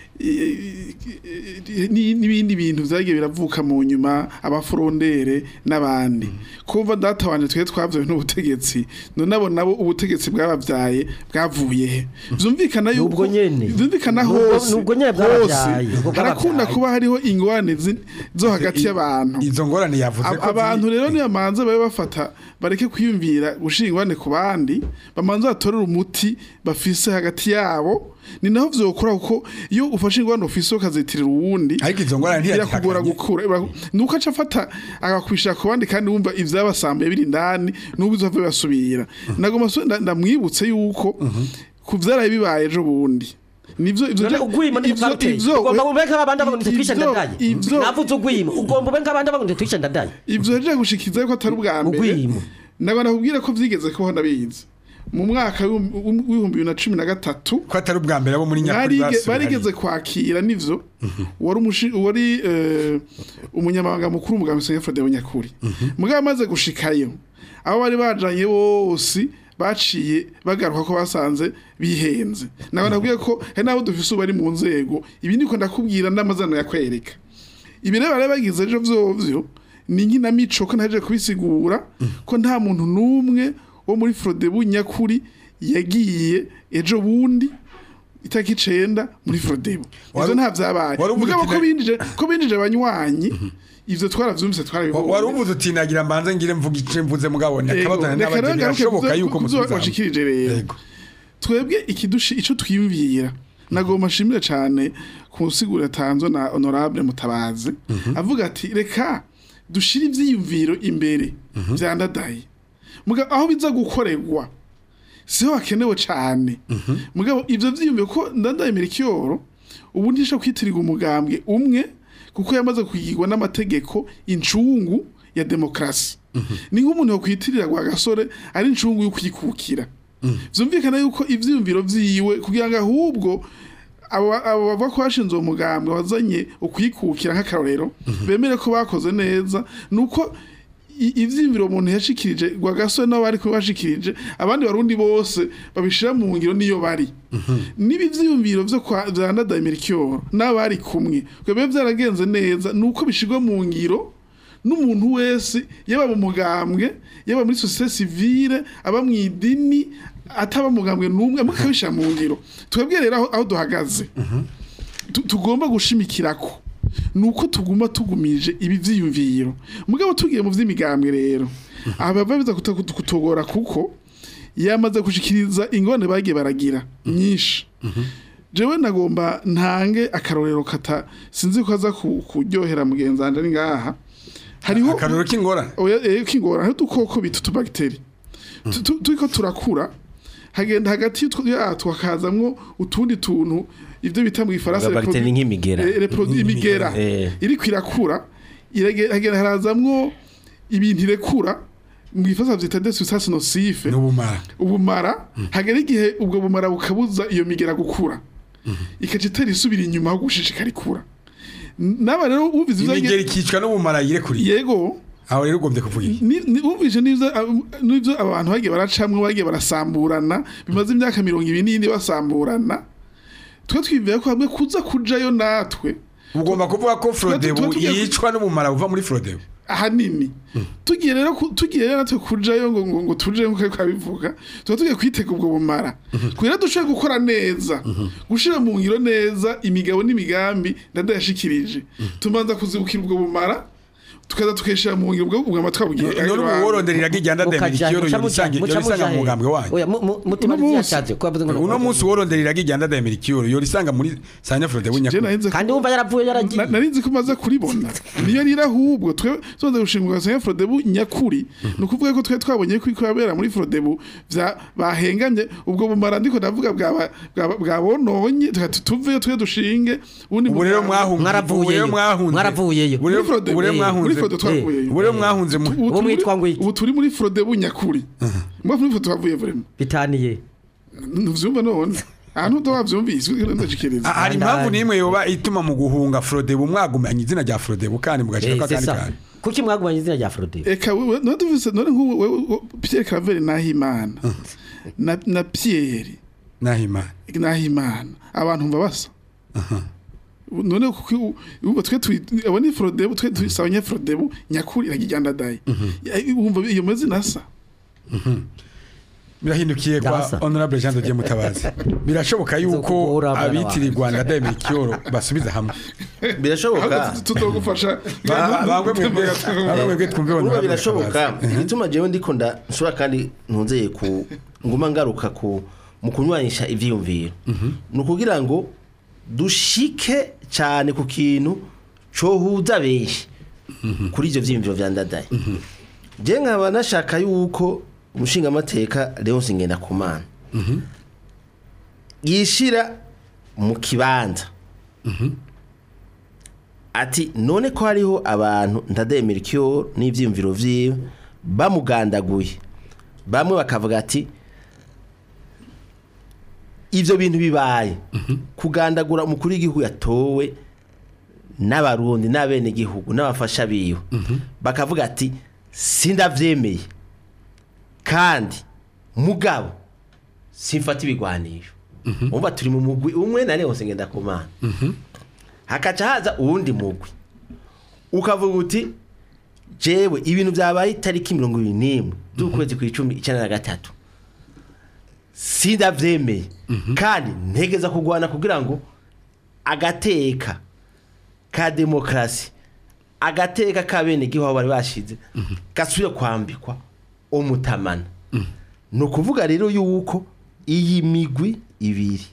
i- i- i- n'ibindi bintu vyagiye biravuka mu nyuma abafurondere n'abandi kumva data wanje twe twavyawe n'ubutegetsi none abo nabo ubutegetsi bwabavyaye bwavuye he vyumvikana yuko Nubwo nyene. vyumvikana Nubwo- hose nubwo nyene bwabavyaye, hose nubwo harakunda bwabavyaye. kuba hariho ingorane zi- zo hagati y'abantu izo ngorane yavuze Ab- ko abantu ziri- rero niyo manza babe bafata bareke kwiyumvira gushira ingorane ku bandi bamanza batorere umuti bafise hagati yabo ni naho vyokora kuko iyo ufashe ingorane ufise ukazitirira uwundi ariko izo ngorane birakugora ntiyazihakanye gukura Bira- nuko aca afata agakwishira ku bandi kandi wumva ivyabasambuye biri indani n'ubu bizova basubira nagoma so- nda- ndamwibutse yuko ku vyaraye bibaye ejo bundi nivyo ivyo none ugwima ivyo- ntitwaruteye ivyo- ugomba ube nk'abandi abarundi twishe ivyo- ndadaye ivyo- navuze ugwima ugomba ube nk'abandi abarundi twishe ndadaye ivyo yaje gushikiza yuko atari ubwa mbere Ugwimo. nagwa nakubwira ko vyigeze kubaho ndabizi mu mwaka w'ibihumbi w'ibihumbi bibiri na cumi na gatatu ko atari ubwa mbere abo muri nyakuri barige- basubiye barigeze hariya. kwakira nivyo wari umushi- wari eh, umunyamabanga mukuru umugabo Musaye Fredero Nyakuri mugabo amaze gushikayo abo bari bajanye bose baciye bagaruka ko basanze bihenze nawe nabwiye ko hari n'abo dufise ubu bari mu nzego ibi niko ndakubwira n'amazano yakwereka ibi rero bari bagize ejo vyovyo ni nkinamico ko ntaje kubisigura ko nta muntu n'umwe wo muri Frodebu nyakuri yagiye ejo bundi itariki icenda muri Frodebu ivyo Wari- nta vyabaye wari uvuze mugabo uti ko na- binjije ko binjije abanywanyi ivyo twaravyumvise Wa- twarabibonye wari uvuze uti nagira mbanze ngire mvuga ico mvuze mugabo Yego, nakabazana reka rero n'abageni ngaruke birashoboka kuzo- yuko kuzo musubiza washikirije rero Yego. twebwe ikidushi ico twiyumvira nagomba nshimire cane ku nsiguro yatanzwe na honorable mutabazi avuga ati reka dushire ivyiyumviro imbere vyandadaye mugabo aho biza gukorerwa siho hakenewe cane mugabo ivyo vyiyumviro ko ndadaye merikiyoro ubu ntisha kwitirirwa umugambwe umwe kuko yamaze kugirwa n'amategeko incungu ya demokrasi ni nk'umuntu yakwitirira gwa gasore ari incungu yo kwikukira vyumvikana yuko ivyiyumviro vyiwe kugira ngo ahubwo abo abo bavuga ko bashinze uwo mugambwe wazanye ukwikukira nk'akarorero bemere ko bakoze neza nuko i- ivyiyumviro umuntu yashikirije gwa gasore nabo bari kubashikirije abandi barundi bose babishira mu ngiro niyo bari niba ivyiyumviro vyo kwa vya Ndadaye Melchior n'abari kumwe bibe vyaragenze neza nuko bishirwa mu ngiro n'umuntu wese yaba mu mugambwe yaba muri societe civile aba mu idini ataba mugambwe n'umwe mukabishira mu ngiro twebwe rero aho, aho duhagaze tu- tugomba gushimikirako nuko tuguma tugumije ibi vyiyumviro mugabo tugiye mu vy'imigambwe rero abava biza kuta- kutu- kutugora kuko yamaze gushikiriza ingone bagiye baragira nyinshi jewe nagomba ntange akarorero kata sinzi ko aza ku- kuryohera mugenzi wanje ari ngaha hariho akarorero k'ingorane oya eh, kingora hari udukoko bita utubagiteri Tu- tu- turiko turakura hagenda hagati y'utwo- yatwo hakazamwo utundi tuntu ivyo bita mu gifaransa Bagiteri reprodu- nk'imigera. eh, reprodu- imigera Eh. iriko irakura irage- hagenda harazamwo ibintu irekura mu gifaransa vyita des substances nocives n'ubumara ubumara hagera igihe ubwo bumara bukabuza iyo migera gukura ikaca itera isubira inyuma aho gushishikara ikura N- n'aba rero ubizi ivyo imigeri ikicwa n'ubumara yirekuriye yego aho rero ugombye kuvuga iki ni ni- wumvise n'ivyo ab- n'ivyo abantu bagiye baracamwe bagiye barasamburana bimaze imyaka mirongo ibiri n'indi basamburana twe twibwira ko hamwe kuza kujayo natwe ugomba kuvuga ko frodebu tuba tugiye ku- yicwa n'ubumara buva muri frodebu ahanini tugiye rero ku- tugiye rero natwe kujayo ngo ngo, ngo tuje nkuko ariko abivuga tuba tugiye kwitega ubwo bumara kugira dushobore gukora neza gushira mu ngiro neza imigabo n'imigambi ndadayashikirije tumanza kuzibukira ubwo bumara tukaza tukeshera mu ngiro bwo kugama twabwiye none ubu worondera iragi rya ndadaye merikiyoro yorisanga yorisanga mu mugambwe wanyu oya mu- mu- mutima Uno munsi. vyashatse ko bavuze ngo uno munsi worondera iragi rya ndadaye merikiyoro yorisanga muri sanya frode je bunyakuri narinze ko- kandi wumva yaravuye yaragiye Na- narinzi ko maze kuribona niyo rira ahubwo twe tumaze gushingwa sanya Frodebu nyakuri ni ukuvuga ko twe twabonye ko iko yabera muri Frodebu vya bahengamye ubwo bumara ndiko ndavuga bwa bwa- bwa bononye tukati tuveyo twe dushinge ubundi ubu rero muganga- mwahunze Mwaravuyeyo. ubu rero mwahunze Mwaravuyeyo. ubu rero- Muri Frodebu. ubu rero muri mwahunze Frodebu twavuyeyo ubu rero mwahunze mu Ubu Uwo turi muri- mwitwa ngo iki? ubu turi muri Frodebu nyakuri mwa muri Frodebu twavuye vraiment bitaniye ntuvyumva none ahantu utawavyumvise ndajikereza Ah, hari impamvu n'imwe yoba ituma mu guhunga Frodebu mwagumanye izina rya Frodebu kandi mugashira Eh, ko c'est akandi ça. kandi kuki mwagumanye izina rya Frode eka wewe none duvise none nk'ubu wewe wewe- Pierre Claver Nahimana na na Pierre nahimana Nahimana abantu mba basa none kuko ubu twe twi abo ni Frodebu twe twisabanye Frodebu nyakuri iragijyanda dai umva iyo mazina asa birahindukiye kwa Ndabasa. honorable Jean de Dieu Mutabazi birashoboka yuko Nzokugora abana abitirirwa ndadaye merikiyoro basubiza hamwe birashoboka ahubwo tutogufasha Ba- ba- bamwe mwebwe bamwe mwebwe twumve urumva honorable birashoboka Mutabazi. igituma jewe ndiko nda nshobora kandi ntunzeye ku nguma ngaruka ku mu kunywanisha ivyiyumviro ni ukugira ngo dushike cyane ku kintu cohuza benshi kuri ivyo vyiyumviro vya ndadaye je nkaba nashaka yuko umushingamateka Leonce Ngendakumana yishira mu kibanza ati none ko hariho abantu ndademera icyo n'ibyiyumviro vyiwe bamugandaguye bamwe bakavuga ati ivyo bintu bibaye kugandagura umukuru w'igihugu yatowe n'abarundi n'abenegihugu n'abafasha biwe bakavuga ati sindavyemeye kandi mugabo simfata ibigwanisho umva turi mu mugwi umwe na Leonce Ngendakumana hakaca haza uwundi mugwi ukavuga uti jewe ibintu byabaye itariki mirongo ibiri n'imwe z'ukwezi ku icumi icyenda na gatatu sindavyemeye kandi ntegeza kurwana kugira ngo agateka ka demokarasi agateka ka bene gihugu bari bashize gasubire kwambikwa umutamana ni ukuvuga rero yuko iyi migwi ibiri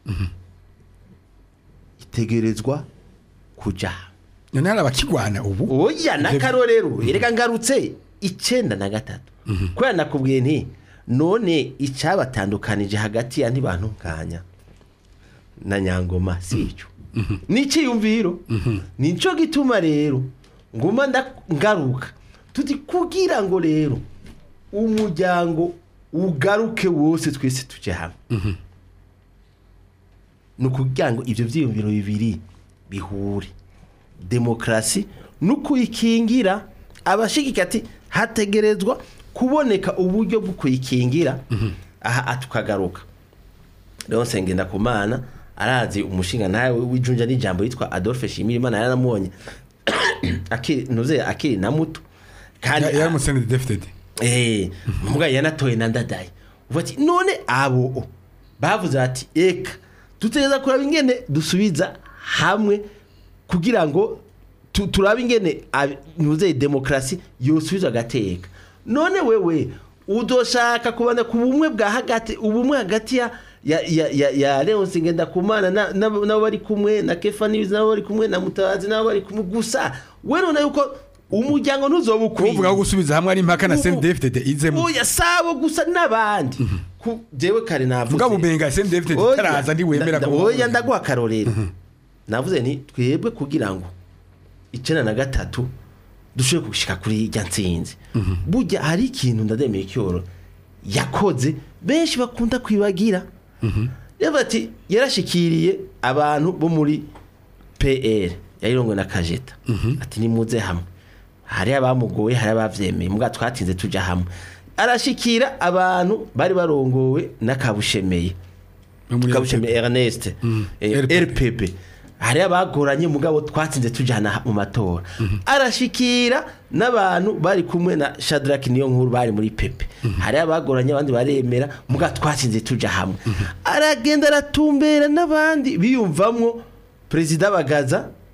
itegerezwa kuja none hari abakigwana ubu oya n'akarorero erega ngarutse icenda na gatatu kubera nakubwiye nti none icyabatandukanije hagati ya ntibantunganya na nyangoma si icyo ni icyiyumviro nicyo gituma rero nguma nda- ngaruka tuti kugira ngo rero umuryango ugaruke wose twese tujye hamwe ni ukugira ngo ibyo byiyumviro bibiri bihure demokarasi no kuyikingira abashigika ati hategerezwa kuboneka uburyo bwo kuyikingira aha tukagaruka rero nsengenda ku mana arazi umushinga nawe w'ijunja n'ijambo yitwa adolphe shimirimana yaramubonye akiri ntuze akiri na muto kandi yari umusenede defitedi eh muga yanatoye na ndadaye uvuga ati none abo bavuze ati eka dutegereza kuraba ingene dusubiza hamwe kugira ngo tu- turabe ingene ab- ntuze demokarasi yosubiza agateka none wewe udoshaka kubana ku bumwe bwa hagati ubumwe hagati ya ya ya ya, ya Leonce Ngendakumana na- na- nabo bari kumwe na Kefa News nabo bari kumwe na Mutabazi nabo bari kumwe gusa we none yuko umuryango ntuzoba ukwiye kuvuga ko gusubiza hamwe ari impaka na Ubu- senede defitedi izemo oya sabo gusa n'abandi Ku- jewe kare navuze mugabo umenga senede defitedi Oya, itaraza ntiwemera nda- ko oya ndaguha akarorero navuze nti twebwe kugira ngo icenda na gatatu dushobore gushika kuri irya ntsinzi burya hari ikintu ndademeye icyoro yakoze benshi bakunda kwibagira yavuga ati yarashikiriye abantu bo muri pr yayirongoye na kajeta ati nimuze hamwe hari abamugoye hari abavyemeye mbwa twatinze tuja hamwe arashikira abantu bari barongowe n'akabushemeye kabushemeye Ernest eh, RPP. RPP hari abagoranye mugabo twatsinze tujana mu matora arashikira n'abantu bari kumwe na Shadrack niyo nkuru bari muri pepe hari abagoranye abandi baremera mugabo twatsinze tuja hamwe aragenda aratumbera n'abandi biyumvamwo perezida bagaza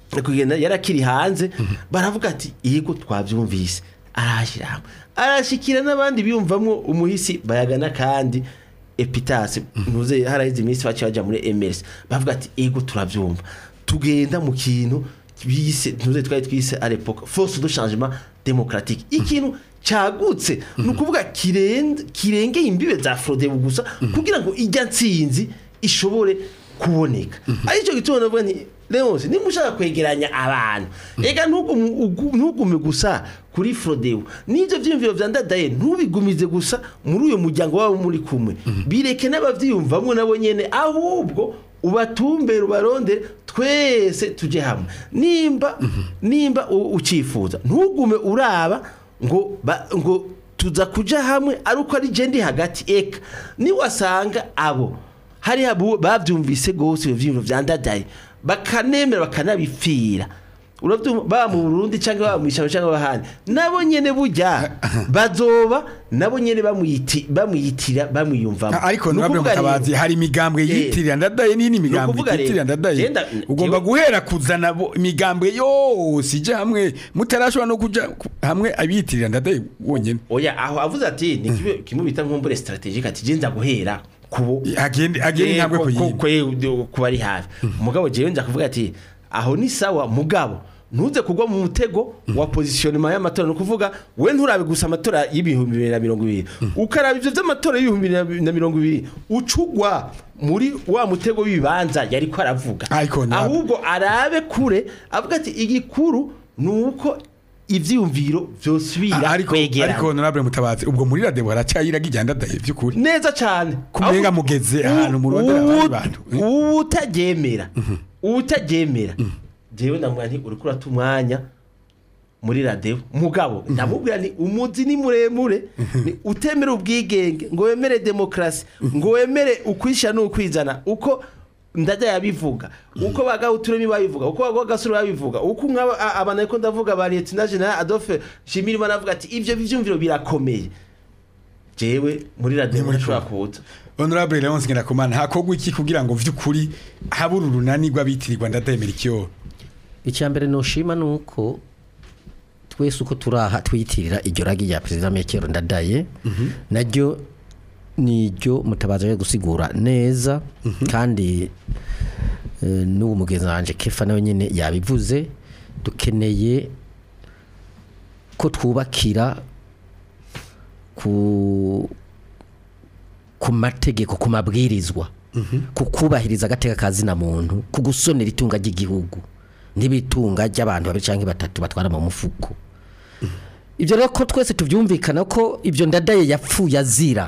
kugenda yarakiri hanze baravuga ati yego twabyumvise arashyira hamwe arashyikira n'abandi biyumvamo umuhisi bayagana kandi epitasi ntuze haraheze iminsi baciye bajya muri emerisi bavuga ati yego turabyumva tugenda mu kintu bise ntuze twari twise arepoka force de changement démocratique ikintu cyagutse ni ukuvuga kirenze- kirengeye imbibe za frodebu gusa kugira ngo ijya nsinzi ishobore kuboneka aricyo gituma navuga nti Leonce niba ushaka kwegeranya abantu ega ntugume ugu- ntugume gusa kuri frodebu n'ibyo byiyumviro bya ndadaye ntubigumize gusa muri uyu muryango wabo muri kumwe bireke n'ababyiyumvamo nabo nyene ahubwo ubatumbere ubarondere twese tujye hamwe nimba nimba u- ucifuza ntugume uraba ngo ba- ngo tuza kuja hamwe ari uko ari je ndi hagati eka niwasanga abo hari abo bavyumvise gose ibyo vyiyumviro vya ndadaye bakanemera bakanabipfira uravyumva baba mu Burundi cyangwa baba mu ishyamba cyangwa bahandi nabo nyene burya bazoba nabo nyene bamwiti bamwitira bamwiyumvamo ariko Ni nabwo ukuvuga mutabazi rero- hari imigambwe Eh. yitirira ndadaye n'ini migambwe ukuvuga rero, yitirira ndadaye genda- ugomba jewe- guhera kuzana bo- imigambwe yose ije hamwe mutarashobora no kuja ku- hamwe abiyitirira ndadaye wonyene oya aho avuze ati ni kimwe- kimwe bita nkumbure strategique ati je nza guhera kubo agende agende Eh, intambwe ku- ku ku- yindi ku- ku bari hafi mugabo jewe nza kuvuga ati aho ni sawa mugabo ntuze kugwa mu mutego wa positionnement y'amatora ni ukuvuga we nturabe gusa amatora y'ibihumbi bibiri na mirongo ibiri ukaraba ivyo vy'amatora y'ibihumbi bibiri na mirongo ibiri ucugwa muri wa mutego w'ibibanza yari ko aravuga Ariko ntabwo- ahubwo arabe kure avuga ati igikuru ni uko ivyiyumviro vyosubira ariko kwegerana ariko honorable mutabazi ubwo muri radebo haracyayiraga ijya ndadaye by'ukuri neza cyane Kumenga Ahubwo mugeze u- ahantu murondera abandi uwu- bantu. uwutaryemera uwutaryemera jewe ndamubwira nti uriko urata umwanya muri radebo mugabo ndamubwira ni umuzi ni muremure ni utemere ubwigenge ngo wemere demokarasi ngo wemere ukwishyira n'ukwizana uko ndajya yabivuga uko bagahuturemi babivuga uko bagagasore babivuga uko nk'aba- a- aba nariko ndavuga ba lieutenant general adolphe shimirimana avuga ati ivyo vyumviro birakomeye jewe muri radebo muri ntashobora kumwe. kuza honorable Leonce Ngirakumana hakorwa iki kugira ngo vy'ukuri habura urunani rw'abitirirwa ndadaye Melchior icya mbere noshima ni uko twese uko turaha twiyitirira iryo ragi rya perezida mekero ndadaye naryo ni iryo mutabazi yo gusigura neza kandi eh, n'uwo mugenzi wanjye kefa nawe nyine yabivuze dukeneye ko twubakira ku ku mategeko ku mabwirizwa ku kubahiriza agateka ka zina muntu ku gusonera itunga ry'igihugu n'ibitunga ry'abantu babiri cyangwa batatu batwara mu mufuko ibyo rero ko twese tubyumvikana ko ibyo ndadaye yapfuye azira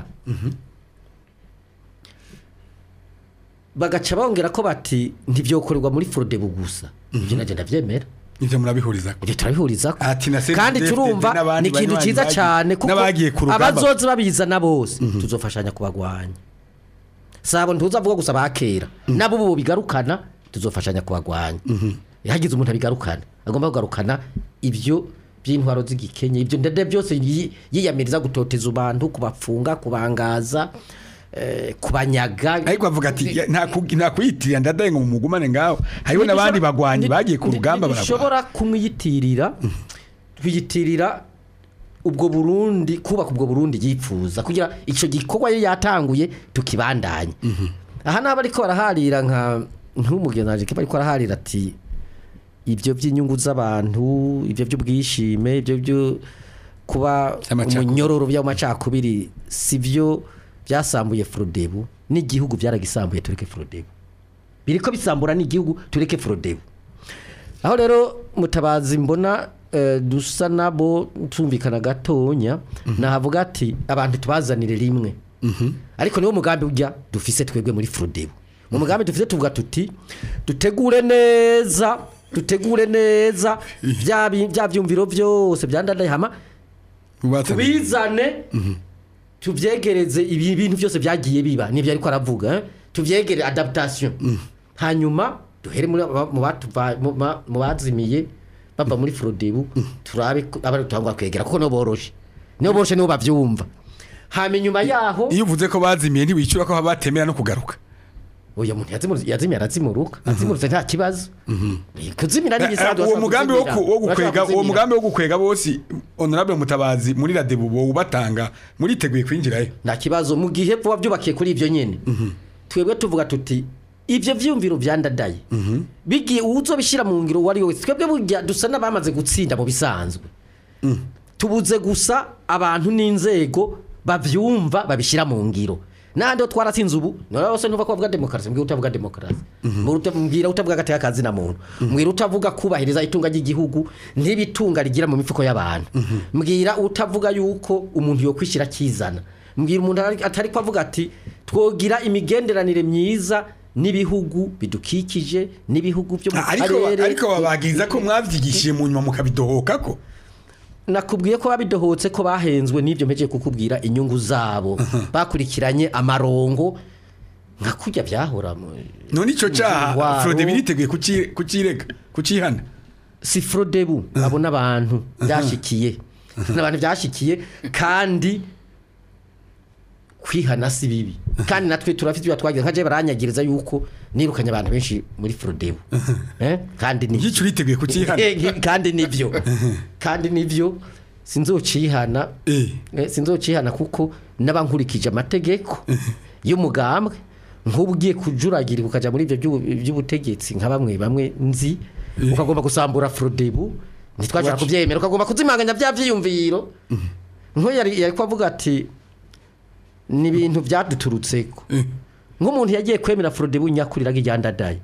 bagaca bongera ko bati ntibyokorerwa muri forodebu gusa ibyo nagenda byemera ivyo murabihuriza ibyo turabihuriza Ati na Senderi kandi David turumva n'abandi ni ikintu banywanyi cyiza bagiye- cyane kuko n'abagiye ku rugamba. abazoza babizana bose tuzofashanya kubagwanya sabo ntuzavuga gusa bakera nabo ubu bigarukana tuzofashanya kubagwanya hagize umuntu abigarukana agomba kugarukana ibyo by'intwaro z'igikenye ibyo ndende byose yi- yiyamiriza gutoteza abantu kubafunga kubangaza eh, kubanyaga ariko avuga ati ya- nta ku- nta kuyitirira ndadaye ngo mumugumane ngaho hariho n'abandi bagwanyi bagiye ku rugamba baragwana barashobora kumwiyitirira twiyitirira ubwo Burundi kubaka ubwo Burundi yipfuza kugira ico gikorwa ye yatanguye tukibandanye aha naba ariko baraharira nka nk'umugenzi kiba ariko araharira ati ibyo by'inyungu z'abantu ibyo by'ubwishime ibyo byo kuba By'amacakubiri. umunyororo by'amacakubiri si byo byasambuye Frodebu n'igihugu byaragisambuye tureke Frodebu biriko bisambura n'igihugu tureke Frodebu aho rero mutabazi mbona eh, dusa nabo tumvikana gatonya nahavuga ati abantu tubazanire rimwe ariko niwo mugambi ujya dufise twebwe muri Frodebu mu mugambi dufise tuvuga tuti dutegure neza dutegure neza bya bi- bya byumviro byose byandadaye hama Ubatse- tubizane tubyegereze ibi bintu byose byagiye biba nibyo ariko aravuga eh? tubyegere adaptation hanyuma duhere muri aba- mu batuva- mu ba- mu bazimiye bava muri Frodebu turabe ko- abari tutangwa kwegera kuko no boroshe niyo boroshe nibo bavyumva hama inyuma yaho iyo uvuze ko bazimiye ntiwicura ko batemera no kugaruka oya muntu yazimurutse yazimye arazimuruka azimurutse nta kibazo Eh, kuzimira ni Eh, ibisanzwe uwo urashobora mugambi wo kuzimira. ku- wo Urashobora gukwega uwo kuzimira. mugambi wo gukwega bose honorable mutabazi muri radebu bo ubatanga muriteguye kwinjirayo nta kibazo mu gihe vuba byubakiye kuri ibyo nyine twebwe tuvuga tuti ibyo byumviro byandadaye bigiye uzobishyira mu ngiro uwo ari we wese twebwe burya dusa n'abamaze gutsinda mu bisanzwe tubuze gusa abantu n'inzego babyumva babishyira mu ngiro nandi ho twaratsinze ubu nora bose ntuva ko bavuga demokarasi mbwira utavuga demokarasi mbwira utavuga agateka kazi na muntu mbwira utavuga kubahiriza itunga ry'igihugu n'ibitunga rigira mu mifuko y'abantu mbwira utavuga yuko umuntu yo kwishyira akizana mbwira umuntu atari- atari ko avuga ati twogira imigenderanire myiza n'ibihugu bidukikije n'ibihugu byo mu ariko karere ariko babagiriza ko mwavyigishije mu nyuma mukabidohoka ko nakubwiye ko babidohotse ko bahenzwe n'ibyo mpejeje kukubwira inyungu zabo bakurikiranye amarongo nka kurya byahora mu- none ico caha Waro. Frode biriteguye kuci- kucirega kucihana si frodebu abo n'abantu byashikiye n'abantu byashikiye kandi kwihana si bibi kandi natwe turafite ibyo twagize nka je baranyagiriza yuko nirukanye abantu benshi muri frodebu eh? kandi ni igice uriteguye kucihana Eh, kandi nivyo kandi nivyo sinzocihana Eh. Eh, sinzocihana kuko n'abankurikije amategeko y'umugambwe nk'ubu ugiye kujuragira ukaja muri ibyo by'ubu- by'ubutegetsi nka bamwe bamwe nzi ukagomba gusambura frodebu ntitwashobora kubyemera ukagomba kuzimanganya bya vyiyumviro nko yari yari kuvuga ati ni ibintu byaduturutseko nk'umuntu yagiye kwemera frodebu nyakuriraga iryandadaye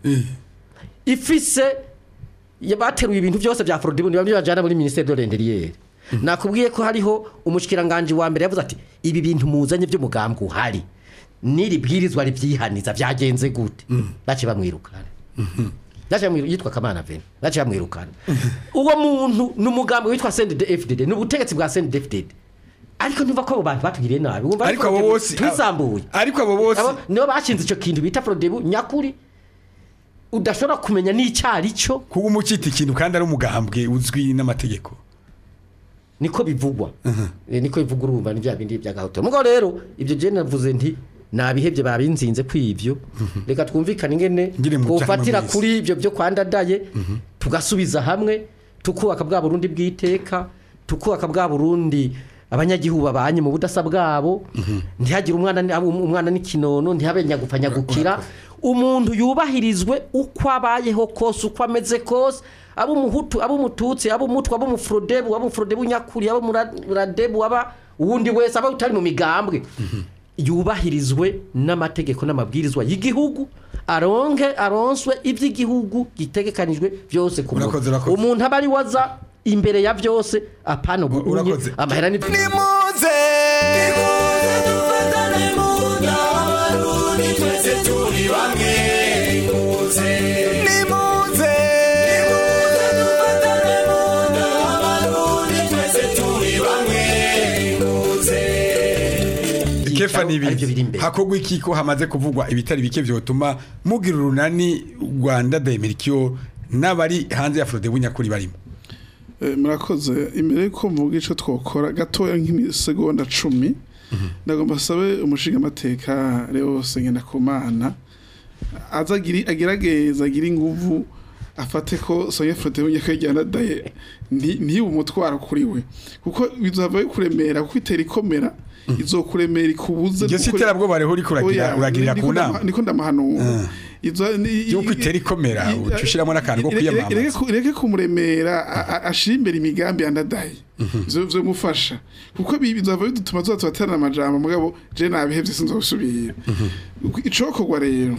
ifise ya- bateruye ibintu byose bya Frodibu niba bajana muri ministère de l'intérieur nakubwiye ko hariho umushikiranganje wa mbere yavuze ati ibi bintu muzanye by'umugambwe uhari niri bwirizwa ribyihaniza byagenze gute bace bamwirukana Bace bamwiru- yitwa Kamana Vena bace bamwirukana uwo muntu ni umugambwe witwa CNDD-FDD ni ubutegetsi bwa CNDD-FDD ariko ntuva ko abo bantu batugiriye nabi wumva ariko abo bose twisambuye ariko abo bose Abo nibo bashinze icyo kintu bita Frodibu nyakuri udashobora kumenya n'icyari cyo kuba umucita ikintu kandi ari umugambwe uzwi n'amategeko niko bivugwa Eh, niko bivugwa urumva ni bya bindi bya gahoto mugo rero ibyo je navuze nti nabihebye babinzinze kwivyo reka twumvikane ingene Ngire mu twofatira byano kuri ibyo byo kwandadaye tugasubiza hamwe tukubaka bwa Burundi bw'iteka tukubaka bwa Burundi abanyagihugu babanye mu budasa bwabo ntihagire umwana ni- abo umwana n'ikinono ntihabe nyagupfa nyagukira umuntu yubahirizwe uko abayeho kose uko ameze kose abo umuhutu abo umututsi abo umutwa abo umufrodebu abo umufrodebu nyakuri abo umuradebu aba uwundi wese aba utari mu migambwe yubahirizwe n'amategeko n'amabwirizwa y'igihugu aronke aronswe iby'igihugu gitegekanijwe byose ku muntu. Urakoze, urakoze. umuntu aba ari waza imbere ya byose apana ubunye Urakoze. amahera ni nimuze nimuze dufatane mu nda abarundi twese turi bamwe nimuze nimuze nimuze dufatane mu nda abarundi twese turi bamwe nimuze kefa ni aribyo biri ibiri imbere. hakorwa iki ko hamaze kuvugwa ibitari bike vyotuma mugira urunani Rwanda Daimerikiyo n'abari hanze ya Frode bunyakuri barimo Eh, murakoze imbere yuko mvuga ico twokora gatoya nk'imisegonda cumi ndagomba sabe umushinga amateka Leo Sengendakumana azagiri agerageza agira inguvu afate ko Sonia Frote bunyakwijyana daye ntibe umutwaro kuri we kuko bizava bikuremera kuko itera ikomera izokuremera ikubuze iryo gukora- siterabwoba rero uriko uragira Oya, uragirira niko ku ndama- nama niko ndamahanura Izo- ni- Yuko itera ikomera, i- uca ushiramo n'akantu ko Ire- ire- kwiyamamaza. ireke ku- ireke kumuremera a- a- ashira imbere imigambi yandadaye ivyo vyomufasha kuko bi- bizava bidutuma tuza turaterana amajambo mugabo je nabihevye sinzosubira icokorwa rero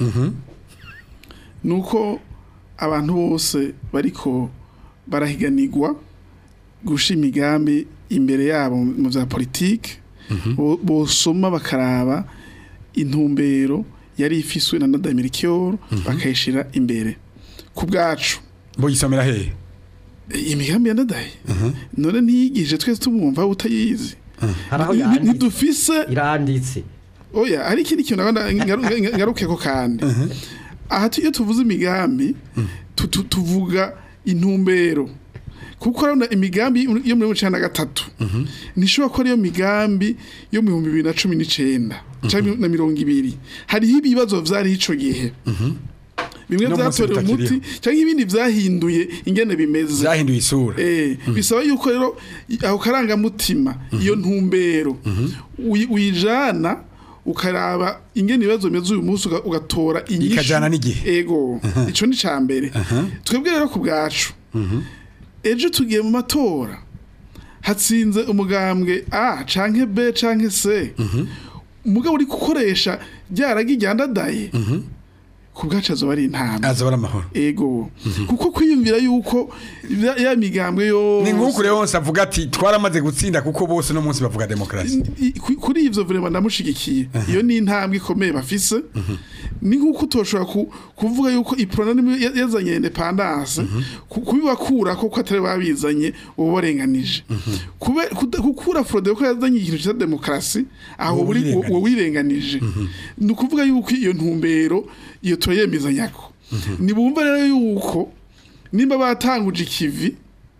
nuko abantu bose bariko barahiganirwa gusha imigambi imbere yabo mu vya politike bo- bosoma bakaraba intumbero yari ifiswe na Nadamirikyo bakayishira imbere ku bwacu bo yisomera hehe imigambi ya Nadaye none ntiyigije twese tumwumva utayizi hari aho Ni- ni- yanditse ntidufise iranditse oya hari ikindi kintu nabona ngaru- nga- ngaruke ko kandi aha tu- iyo tuvuze imigambi tu- tu- tuvuga intumbero kuko urabona imigambi yo muri mirongo icenda na gatatu ntishobora ko ariyo migambi yo mu bihumbi bibiri na cumi n'icenda canke na mirongo ibiri hariho ibibazo vyariho ico gihe bimwe No munsi vyatorewe umuti bitakiriho. canke ibindi vyahinduye ingene bimeze zahinduye isura Eh, bisaba yuko rero i- aho karangamutima iyo ntumbero uyi- uyijana ukaraba ingene ibibazo bimeze uyu munsi uga- ugatora inyishu Ikajana n'igihe. ego ico ni ca mbere twebwe rero ku bwacu ejo tugiye mu matora hatsinze umugambwe a canke b canke c umugabo uri gukoresha ryaragi ryandadaye ku bwacu azoba ari intambwe aza bara amahoro ego kuko kwiyumvira yuko ya- ya migambwe yo ni nk'uko rero wose avuga ati twaramaze gutsinda kuko bose no munsi bavuga demokarasi I- ku- kuri ivyo vrema ndamushigikiye iyo ni intambwe ikomeye bafise ni nk'uko utoshobora ku- kuvuga yuko iprona nimwe ya- yazanye independance ku- kubibakura ko ko atari babizanye uba barenganije Kube- kuda- gukura frode ko yazanye ikintu cya demokarasi aho Uwo uri wirenganije. uwo wirenganije ni ukuvuga yuko iyo ntumbero iyo turayemezanyako nibumva rero yuko nimba batanguje ikivi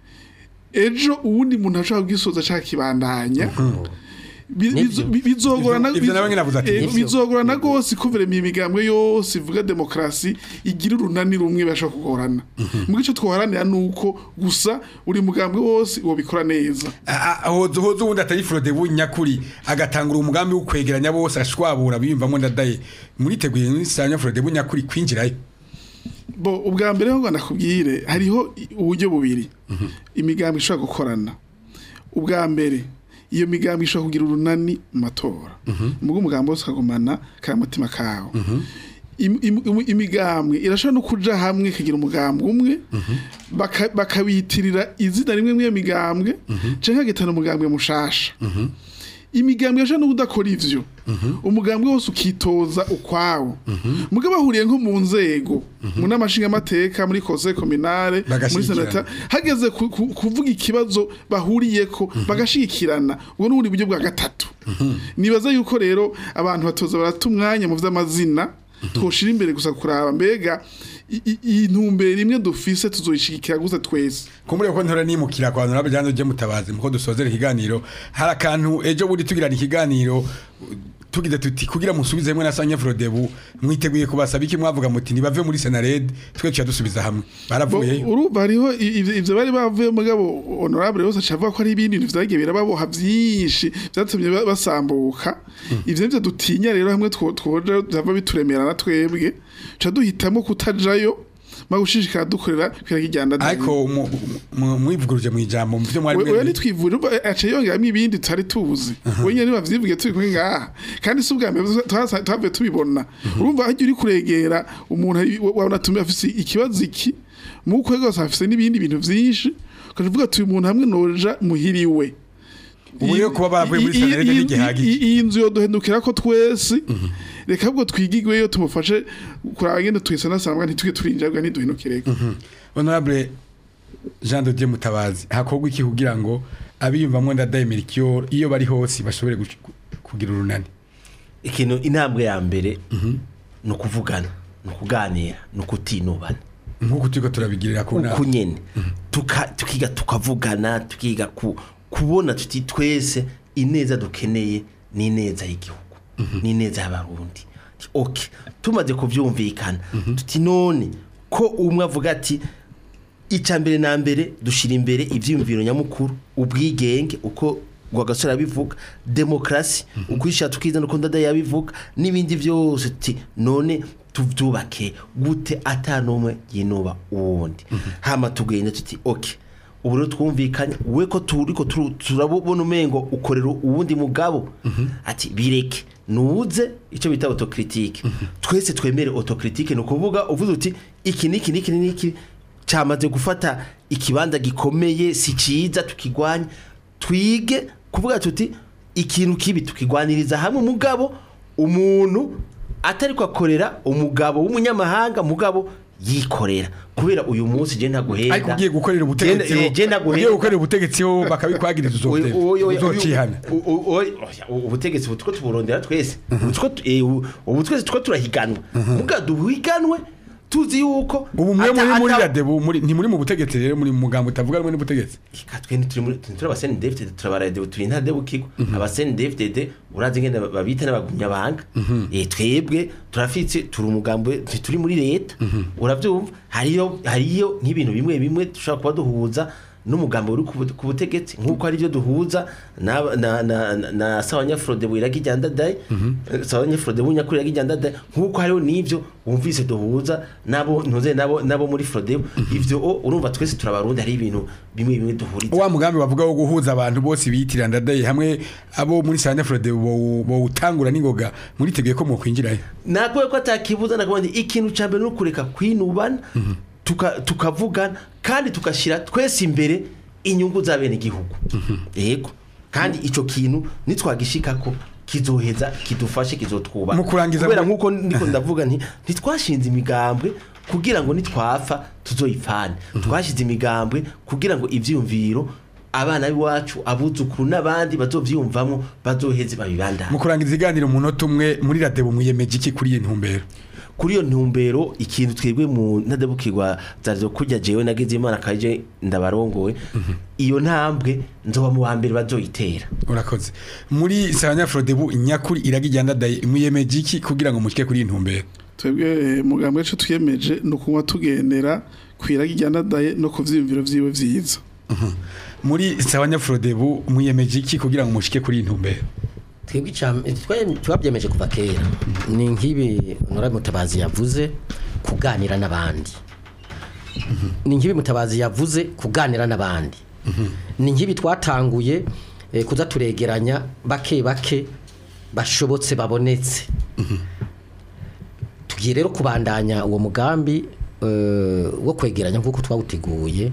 ejo uwundi muntu ashobora kugisoza ashaka kibandanya Bi- Nivyo. bizo- bi- bizogorana Ivyo- ivyo nawe nyene avuze ati, eh, nivyo. bizogorana gose kuvera imigambwe yose ivuga demokarasi igira urunani rumwe bashobora kugorana mu gice twoharanira nuko gusa uri mugambwe wose wobikora neza A- a- hoza hoza ubundi atari frode bunyakuri agatangura umugambi wo kwegeranya bose ashwabura biyumvamo ndadaye muriteguye n'isanya frode bunyakuri kwinjirayo bo ubwa mbere ho nakubwire hariho i- uburyo bubiri imigambi ishobora gukorana ubwa mbere iyo migambi ishobora kugira urunani mu matora mugo umugambi wose ukagumana ka mutima kawo Im- im- im- imigambwe irashobora no kuja hamwe ikagira umugambi umwe baka- bakabitirira izina rimwe mw'iyo migambwe canke hagitana umugambwe mushasha imigambwe yaje no kudakora ivyo umugambwe wose ukitoza ukwawo mugabo bahuriye nko mu nzego mu n'amashinga amateka muri conseil communale muri Bagashigikirana. senata hageze ku- ku- kuvuga ikibazo bahuriyeko bagashigikirana ubwo n'ubundi buryo bwa gatatu nibaza yuko rero abantu batoza barata umwanya mu vy'amazina twoshira imbere gusa kuraba mbega i- i- iyi ntumbero imwe dufise tuzoyishigikira gusa twese kumbure ko ntora nimukira kwa honorable Jean de mutabazi muko dusozera ikiganiro hari akantu ejo buri tugirana ikiganiro tugize tuti kugira musubizemwe na Sanya Frodebu mwiteguye kubasaba iki mwavuga muti nibave muri Senared twe tuya dusubiza hamwe baravuyeyo urumva hariho i- ivyo ivyo bari bavuye mugabo honorable yose acavuga ko ari ibindi bintu vyagiye birababoha vyinshi vyatumye ba- basambuka ivyo nivyo dutinya rero hamwe two- twoja vyava bituremera na twebwe ca duhitamo kutajayo ma gushishikara dukorera kwiragijyanda ariko mu- mu- mwivuguruje mu ijambo mu byo mwari oya mwemeye. nitwivuje umva aciye yongeramo ibindi tutari tuzi wenyine bavyivuge turi kumwe ngaha kandi si ubwa mbere twasa- twavuye tubibona urumva hajya uri kuregera umuntu ari- wa- wabona tumi afise ikibazo iki mu kwe rwose afise n'ibindi bintu vyinshi ukaja uvuga ati uyu muntu hamwe noja muhiriwe ubu rero kuba baravuye muri I- i- Senared i- ntigihagije i- iyi nzu yoduhendukira ko twese reka ahubwo twigigweyo tumufashe kuraba ngene twisanasanga ntituge turinjabwa ntiduhendukireko honorable Jean de Dieu mutabazi hakorwa iki kugira ngo abiyumvamo ndadaye Melchior iyo bari hose bashobore gush- kugira urunani ikintu intambwe ya mbere ni ukuvugana ni ukuganira ni ukutinubana nkuko turiko turabigirira ku nama uku nyene Tuka- tukiga tukavugana tukiga ku- kubona tuti twese ineza dukeneye ni ineza y'igihugu ni ineza y'abarundi Ti, okay tumaze kuvyumvikana tuti none ko umwe avuga ati icya mbere na mbere dushyira imbere ibyiyumviro nyamukuru ubwigenge uko rwagasore abivuga demokarasi ukwishyira tukizana uko ndada yabivuga n'ibindi byose tuti none tubyubake gute atanumwe yinuba uwundi hama tugenda tuti oke ubu rero twumvikanye we ko turi ko turu- turabona umengo ukorera uwundi mugabo ati bireke nuze icyo bita autocritique twese twemere autocritique ni ukuvuga uvuze uti iki niki niki niki cyamaze gufata ikibanza gikomeye si cyiza tukigwanya twige kuvuga tuti ikintu kibi tukigwaniriza hamwe umugabo umuntu atari kwakorera umugabo w'umunyamahanga mugabo yikorera kubera uyu munsi je ntaguhenda ariko ugiye gukorera ubutegetsi Genda- eh, genda ho ugiye guhenda. gukorera ubutegetsi ho bakabikwagiriza Oy- oy- oy- uzocihana oy- oy- oy- oya, ubutegetsi ubu two tuburondera twese Ubu two tu- eh, ubu ubu twese two turahiganwa muga duhiganwe tuzi yuko ubu mwe ata- muri muri ata- radebu muri ntimuri mu butegetsi rero muri mu mugambo utavuga rumwe n'ubutegetsi Ika twe ntituri muri turi abaseni David turabarade turi nta debu kigo abaseni David urazi ngene babita n'abagumya banga eh twebwe turafitse turi umugambo turi muri leta uravyumva hariyo hariyo nk'ibintu bimwe bimwe dushobora kuba duhuza n'umugambo uri ku bu- ku butegetsi nk'uko ari byo duhuza na na na, na, na sawanya Frode wiragi jandadaye sawanya Frode bunyakuri yagi jandadaye nk'uko hariho n'ivyo wumvise duhuza nabo ntuze nabo nabo muri Frode ivyo o, urumva twese turabarundi hari ibintu bimwe bimwe duhuriza wa mugambi bavuga wo guhuza abantu bose biyitirira ndadaye hamwe abo muri Sanyafrode bo utangura n'ingoga muriteguye ko mukwinjirayo nakuwe ko atakibuza nakubonye ikintu cya mbere ni ukureka kwinubana tuka- tukavugana kandi tugashyira twese imbere inyungu za bene igihugu yego kandi icyo kintu nitwagishika ko kizoheza kidufashe kizotwubaha Mu kurangiza kubera mu- nk'uko ndiko ndavuga nti ntitwashinze imigambwe kugira ngo nitwapfa tuzoyipfane twashize imigambwe kugira ngo ivyiyumviro abana b'iwacu abuzukuru n'abandi bazovyiyumvamo bazoheze babibandanye mu kurangiza iganiro mu munota umwe muri radebu mwiyemeje iki kuri iyi ntumbero kuri iyo ntumbero ikintu twebwe mu ntadabukirwa zarizo kujya jewe nagize imana kaje ndabarongowe iyo ntambwe nzoba mu wa mbere bazoyitera urakoze muri Sanyafrode bu nyakuri iragijya ndadaye mwiyemeje iki kugira ngo mushike kuri iyi ntumbero twebwe eh, mugambwe wacu twiyemeje ni ukunywa tugendera kwiraga ijyandadaye no ku vyiyumviro vyiwe vyiza muri Sanyafrode bu mwiyemeje iki kugira ngo mushike kuri iyi ntumbero twebwe icam- twe- twabyemeje kuva kera ni nk'ibi nora mutabazi yavuze kuganira n'abandi ni nk'ibi mutabazi yavuze kuganira n'abandi ni nk'ibi twatanguye eh, kuza turegeranya bake bake bashobotse babonetse tugiye rero kubandanya uwo mugambi eh, wo kwegeranya nk'uko twawuteguye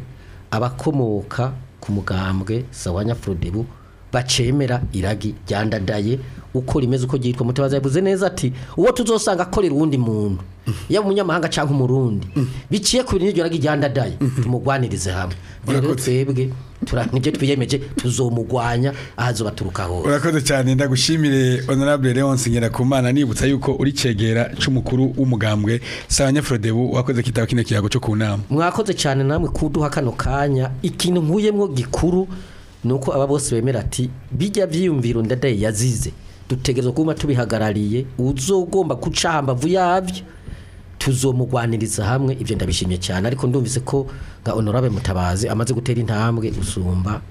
abakomoka ku mugambwe sawanya frodebu bacemera iragi ryandadaye uko rimeze uko ryitwa mutabazi yavuze neza ati uwo tuzosanga akorera uwundi muntu yaba umunyamahanga cyangwa umurundi biciye ku bintu n'iryo ragi ryandadaye tumugwanirize hamwe rero Urakoze. twebwe tura- nibyo twiyemeje tuzomugwanya ahazoba turuka hose urakoze cyane ndagushimire honorable Leonce Ngerakumana nibutsa yuko uri cegera c'umukuru w'umugambwe Sanyafrode bu wakoze kitaba kino kiyago cyo ku nama mwakoze cyane namwe kuduha kano kanya ikintu nkuyemwo gikuru ni uko aba bose bemera ati bijya byiyumviro ndadaye yazize dutegerezwa kuba tubihagarariye uzogomba guca hambavu yabyo tuzomugwaniriza hamwe ibyo ndabishimye cyane ariko ndumvise ko nka honorable mutabazi amaze gutera intambwe usumba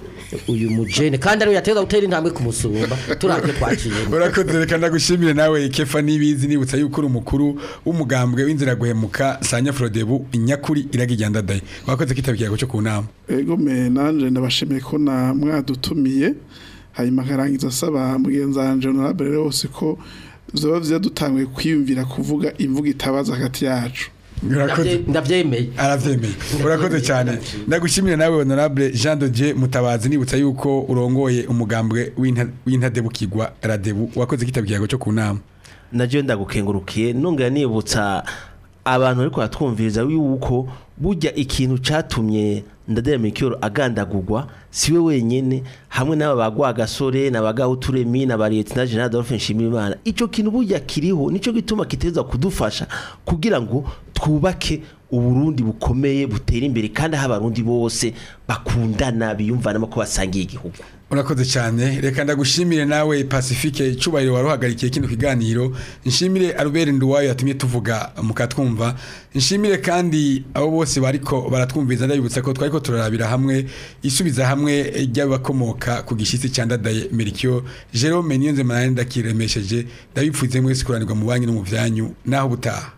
uyu mujene kandi ariwe yateza gutera intambwe kumusumba turabye twaciyemo urakoze reka ndagushimire nawe kefa nibizi nibutsa yuko uri umukuru w'umugambwe w'inzira guhemuka Sanyafrode bu nyakuri iragijya ndadaye wakoze kitaba kiyago cyo ku nama ego me nanje ndabashimiye ko na mwadutumiye hanyuma akarangiza asaba mugenzi wanje honorable Leonce ko vyoba vyiza dutanguye kwiyumvira kuvuga imvugo itabaza hagati yacu urakoze Ndabye- ndabyemeye aravyemeye urakoze cyane ndagushimire nawe honorable Jean de Dieu Mutabazi nibutsa yuko urongoye umugambwe w'inta- w'intadebukirwa radebu wakoze kitaba kiyago cyo ku nama naje ndagukengurukiye nongera nibutsa abantu ariko batwumviriza yuko burya ikintu catumye ndadera mikoro agandagurwa siwe wenyene hamwe n'aba bagwa gasore n'abagaho turemi na bariyeti na General Adolphe Nshimiyimana ico kintu burya kiriho nico gituma kiteza kudufasha kugira ngo twubake uburundi bukomeye butera imbere kandi aho abarundi bose bakundana biyumvanamo ko basangiye igihugu urakoze cyane reka ndagushimire nawe pacifique icubahiro wari uhagarikiye kino kiganiro nshimire albert nduwayo yatumye tuvuga mukatwumva nshimire kandi abo bose bariko baratwumviza ndabibutsa ko twariko turarabira hamwe isubiza hamwe ry'abakomoka ku gishitsi cya ndadaye merikio jerome niyonze manane ndakiremesheje ndabipfuze mwese kuranirwa mu banki no mu vyanyu naho butaha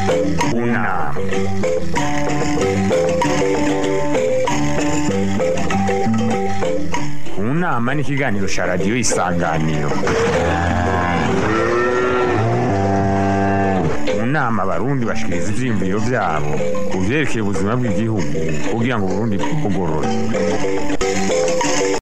unama unama ni ikiganiro cya radiyo isanganiro mu nama abarundi bashikiriza ivyiyumviro vyabo ku vyerekeye ubuzima bw'igihugu kugira ngo uburundi bugorore